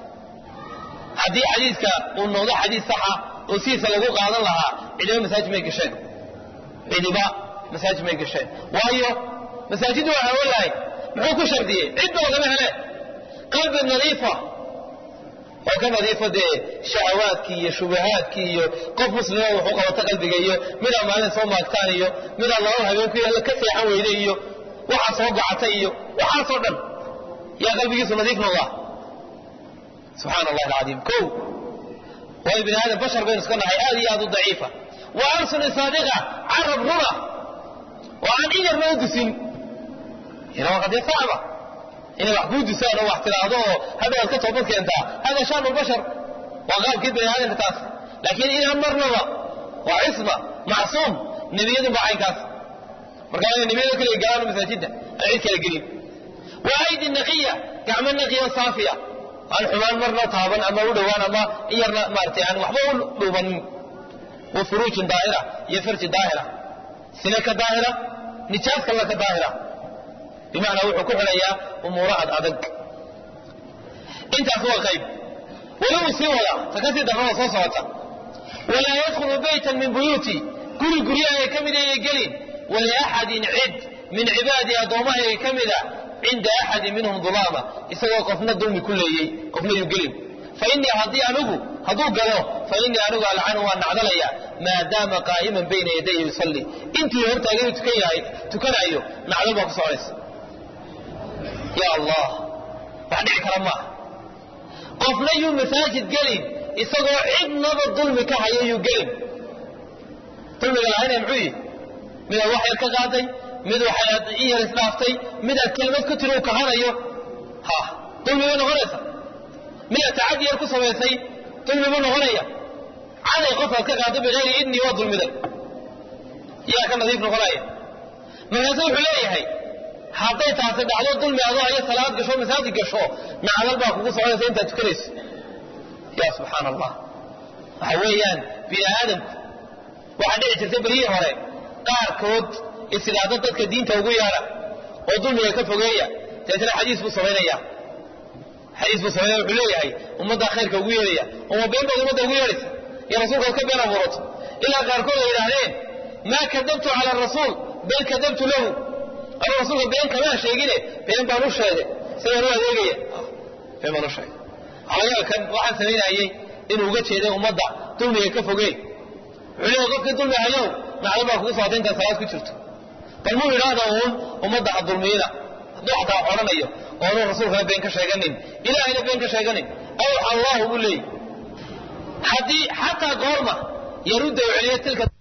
Speaker 1: haddii xadiiska uu noqdo xadiis saxa oo sidiisa lagu qaadan lahaa cidiba masaajid may gasheen cidiba masaajid may gasheen waayo masaajiddu waa hawo lahay muxuu ku shardiyey cidba lagama hele qalbi nadiifa oo ka nadiifa dee shahawaadkii iyo shubahaadkii iyo qof muslima wuxuu qabata qalbiga iyo midaa maalin soo maagtaan iyo midaa laba habeen ku yaalla ka seexan weyde iyo waxaa soo gocata iyo waxaasoo dhan yaa qalbigiisu nadiif noqdaa subxaan allahi alcadiim kow waayo bini aadam bashar baynu iska nahay aad iyo aad u daciifa wa alsuni saadiqa carab runa oo aan in yarna u dusin ina waa qadee sacba inay wax kuu dusaan oo wax tiraahdo oo hadda waad ka toobad keentaa hada shaanu lbashar waa qaabkii bani aadamka taas laakiin inaan marnaba waa cisma macsuum nebiyadun baa caynkaas marka inay nebiyada kaliya galaan masaajidda aan cid kala gelin wa aydi naqiya gacmo naqiya saafiya aan xumaan marna taaban ama u dhowaan ama in yarna maaratay aan waxba u dhuubanin wa furuujin daahira iyo farji daahira sine ka daahira nijaas kalla ka daahira bimacnaa wuxuu ku xidhayaa umuuro ad adag intaas waa qayb weli uu sii wadaa ta kasii darrada soo socota walaa yadkhulu baytan min buyuuti guri guryahaga ka mid ayay gelin waliaxadin cid min cibaadii addoommahayga ka mida cinda axadin minhum dulaama isagoo qofna dulmi ku leeyey qofna yuu gelin fa innii haddii anigu hadduu galo fa innii anigu alcanu waan nacdalaya maadaama qaa'iman bayna yadaya yusalli intii hortaaganu tukan yahay tukanaayo nacdal baa ku soconaysa ya allah wax dhici kara maaha qofna yuu masaajid gelin isagoo cidnaba dulmi ka hayo yuu gelin dulmiga lahaynaya muxuu yihi midaad wax yar ka qaaday mid waxaad in yar isdhaaftay midaad kelimad ku tiri uu kahanayo ha dulmi bay noqonaysa midaad tacadi yar ku samaysay dulmi buu noqonaya caday qofaad ka qaaday bikayri idni waa dulmiday yaa ka nadiif noqonaya markaasu wuxuu leeyahay hadday taasi dhacdo dulmi adoo ayo salaad gasho masaajid gasho nacdal baa kugu soconaysa intaad tukanayso ya subxaan allah waxa weeyaan bini aadamku waxaa dhici jirta beryihii hore qaarkood islaado dadka diinta ugu yeedha oo dulmiga ka fogeeya deetna xadiis buu samaynaya xadiis buu samaynaya wuxuu leeyahay ummaddaa khayrka ugu yeedhaya uma been baad ummadda ugu yeedhaysa iyo rasuulkaad ka been abuurato ilaa qaarkood ay yidhaahdeen maa kadabtu cala arasuul bal kadabtu lahu anu rasuulka been kamaa sheegine been baan u sheegay sidaan u adeegaya been baan u sheegay alayakan waxaan samaynayey inuu uga jeeday ummadda dulmiga ka fogey wuxuu leeyahay qofkii dulmi hayow nacdo baa kugu socota intaad salaad ku jirto bal muu yidhaahda uun ummadda ha dulmiyina hadduu xataa odhanayo oonu rasuulkana been ka sheeganin ilaahayna been ka sheeganin awxa allahu buu leeyahy haddii xataa goorma yarudda u celiyo tilka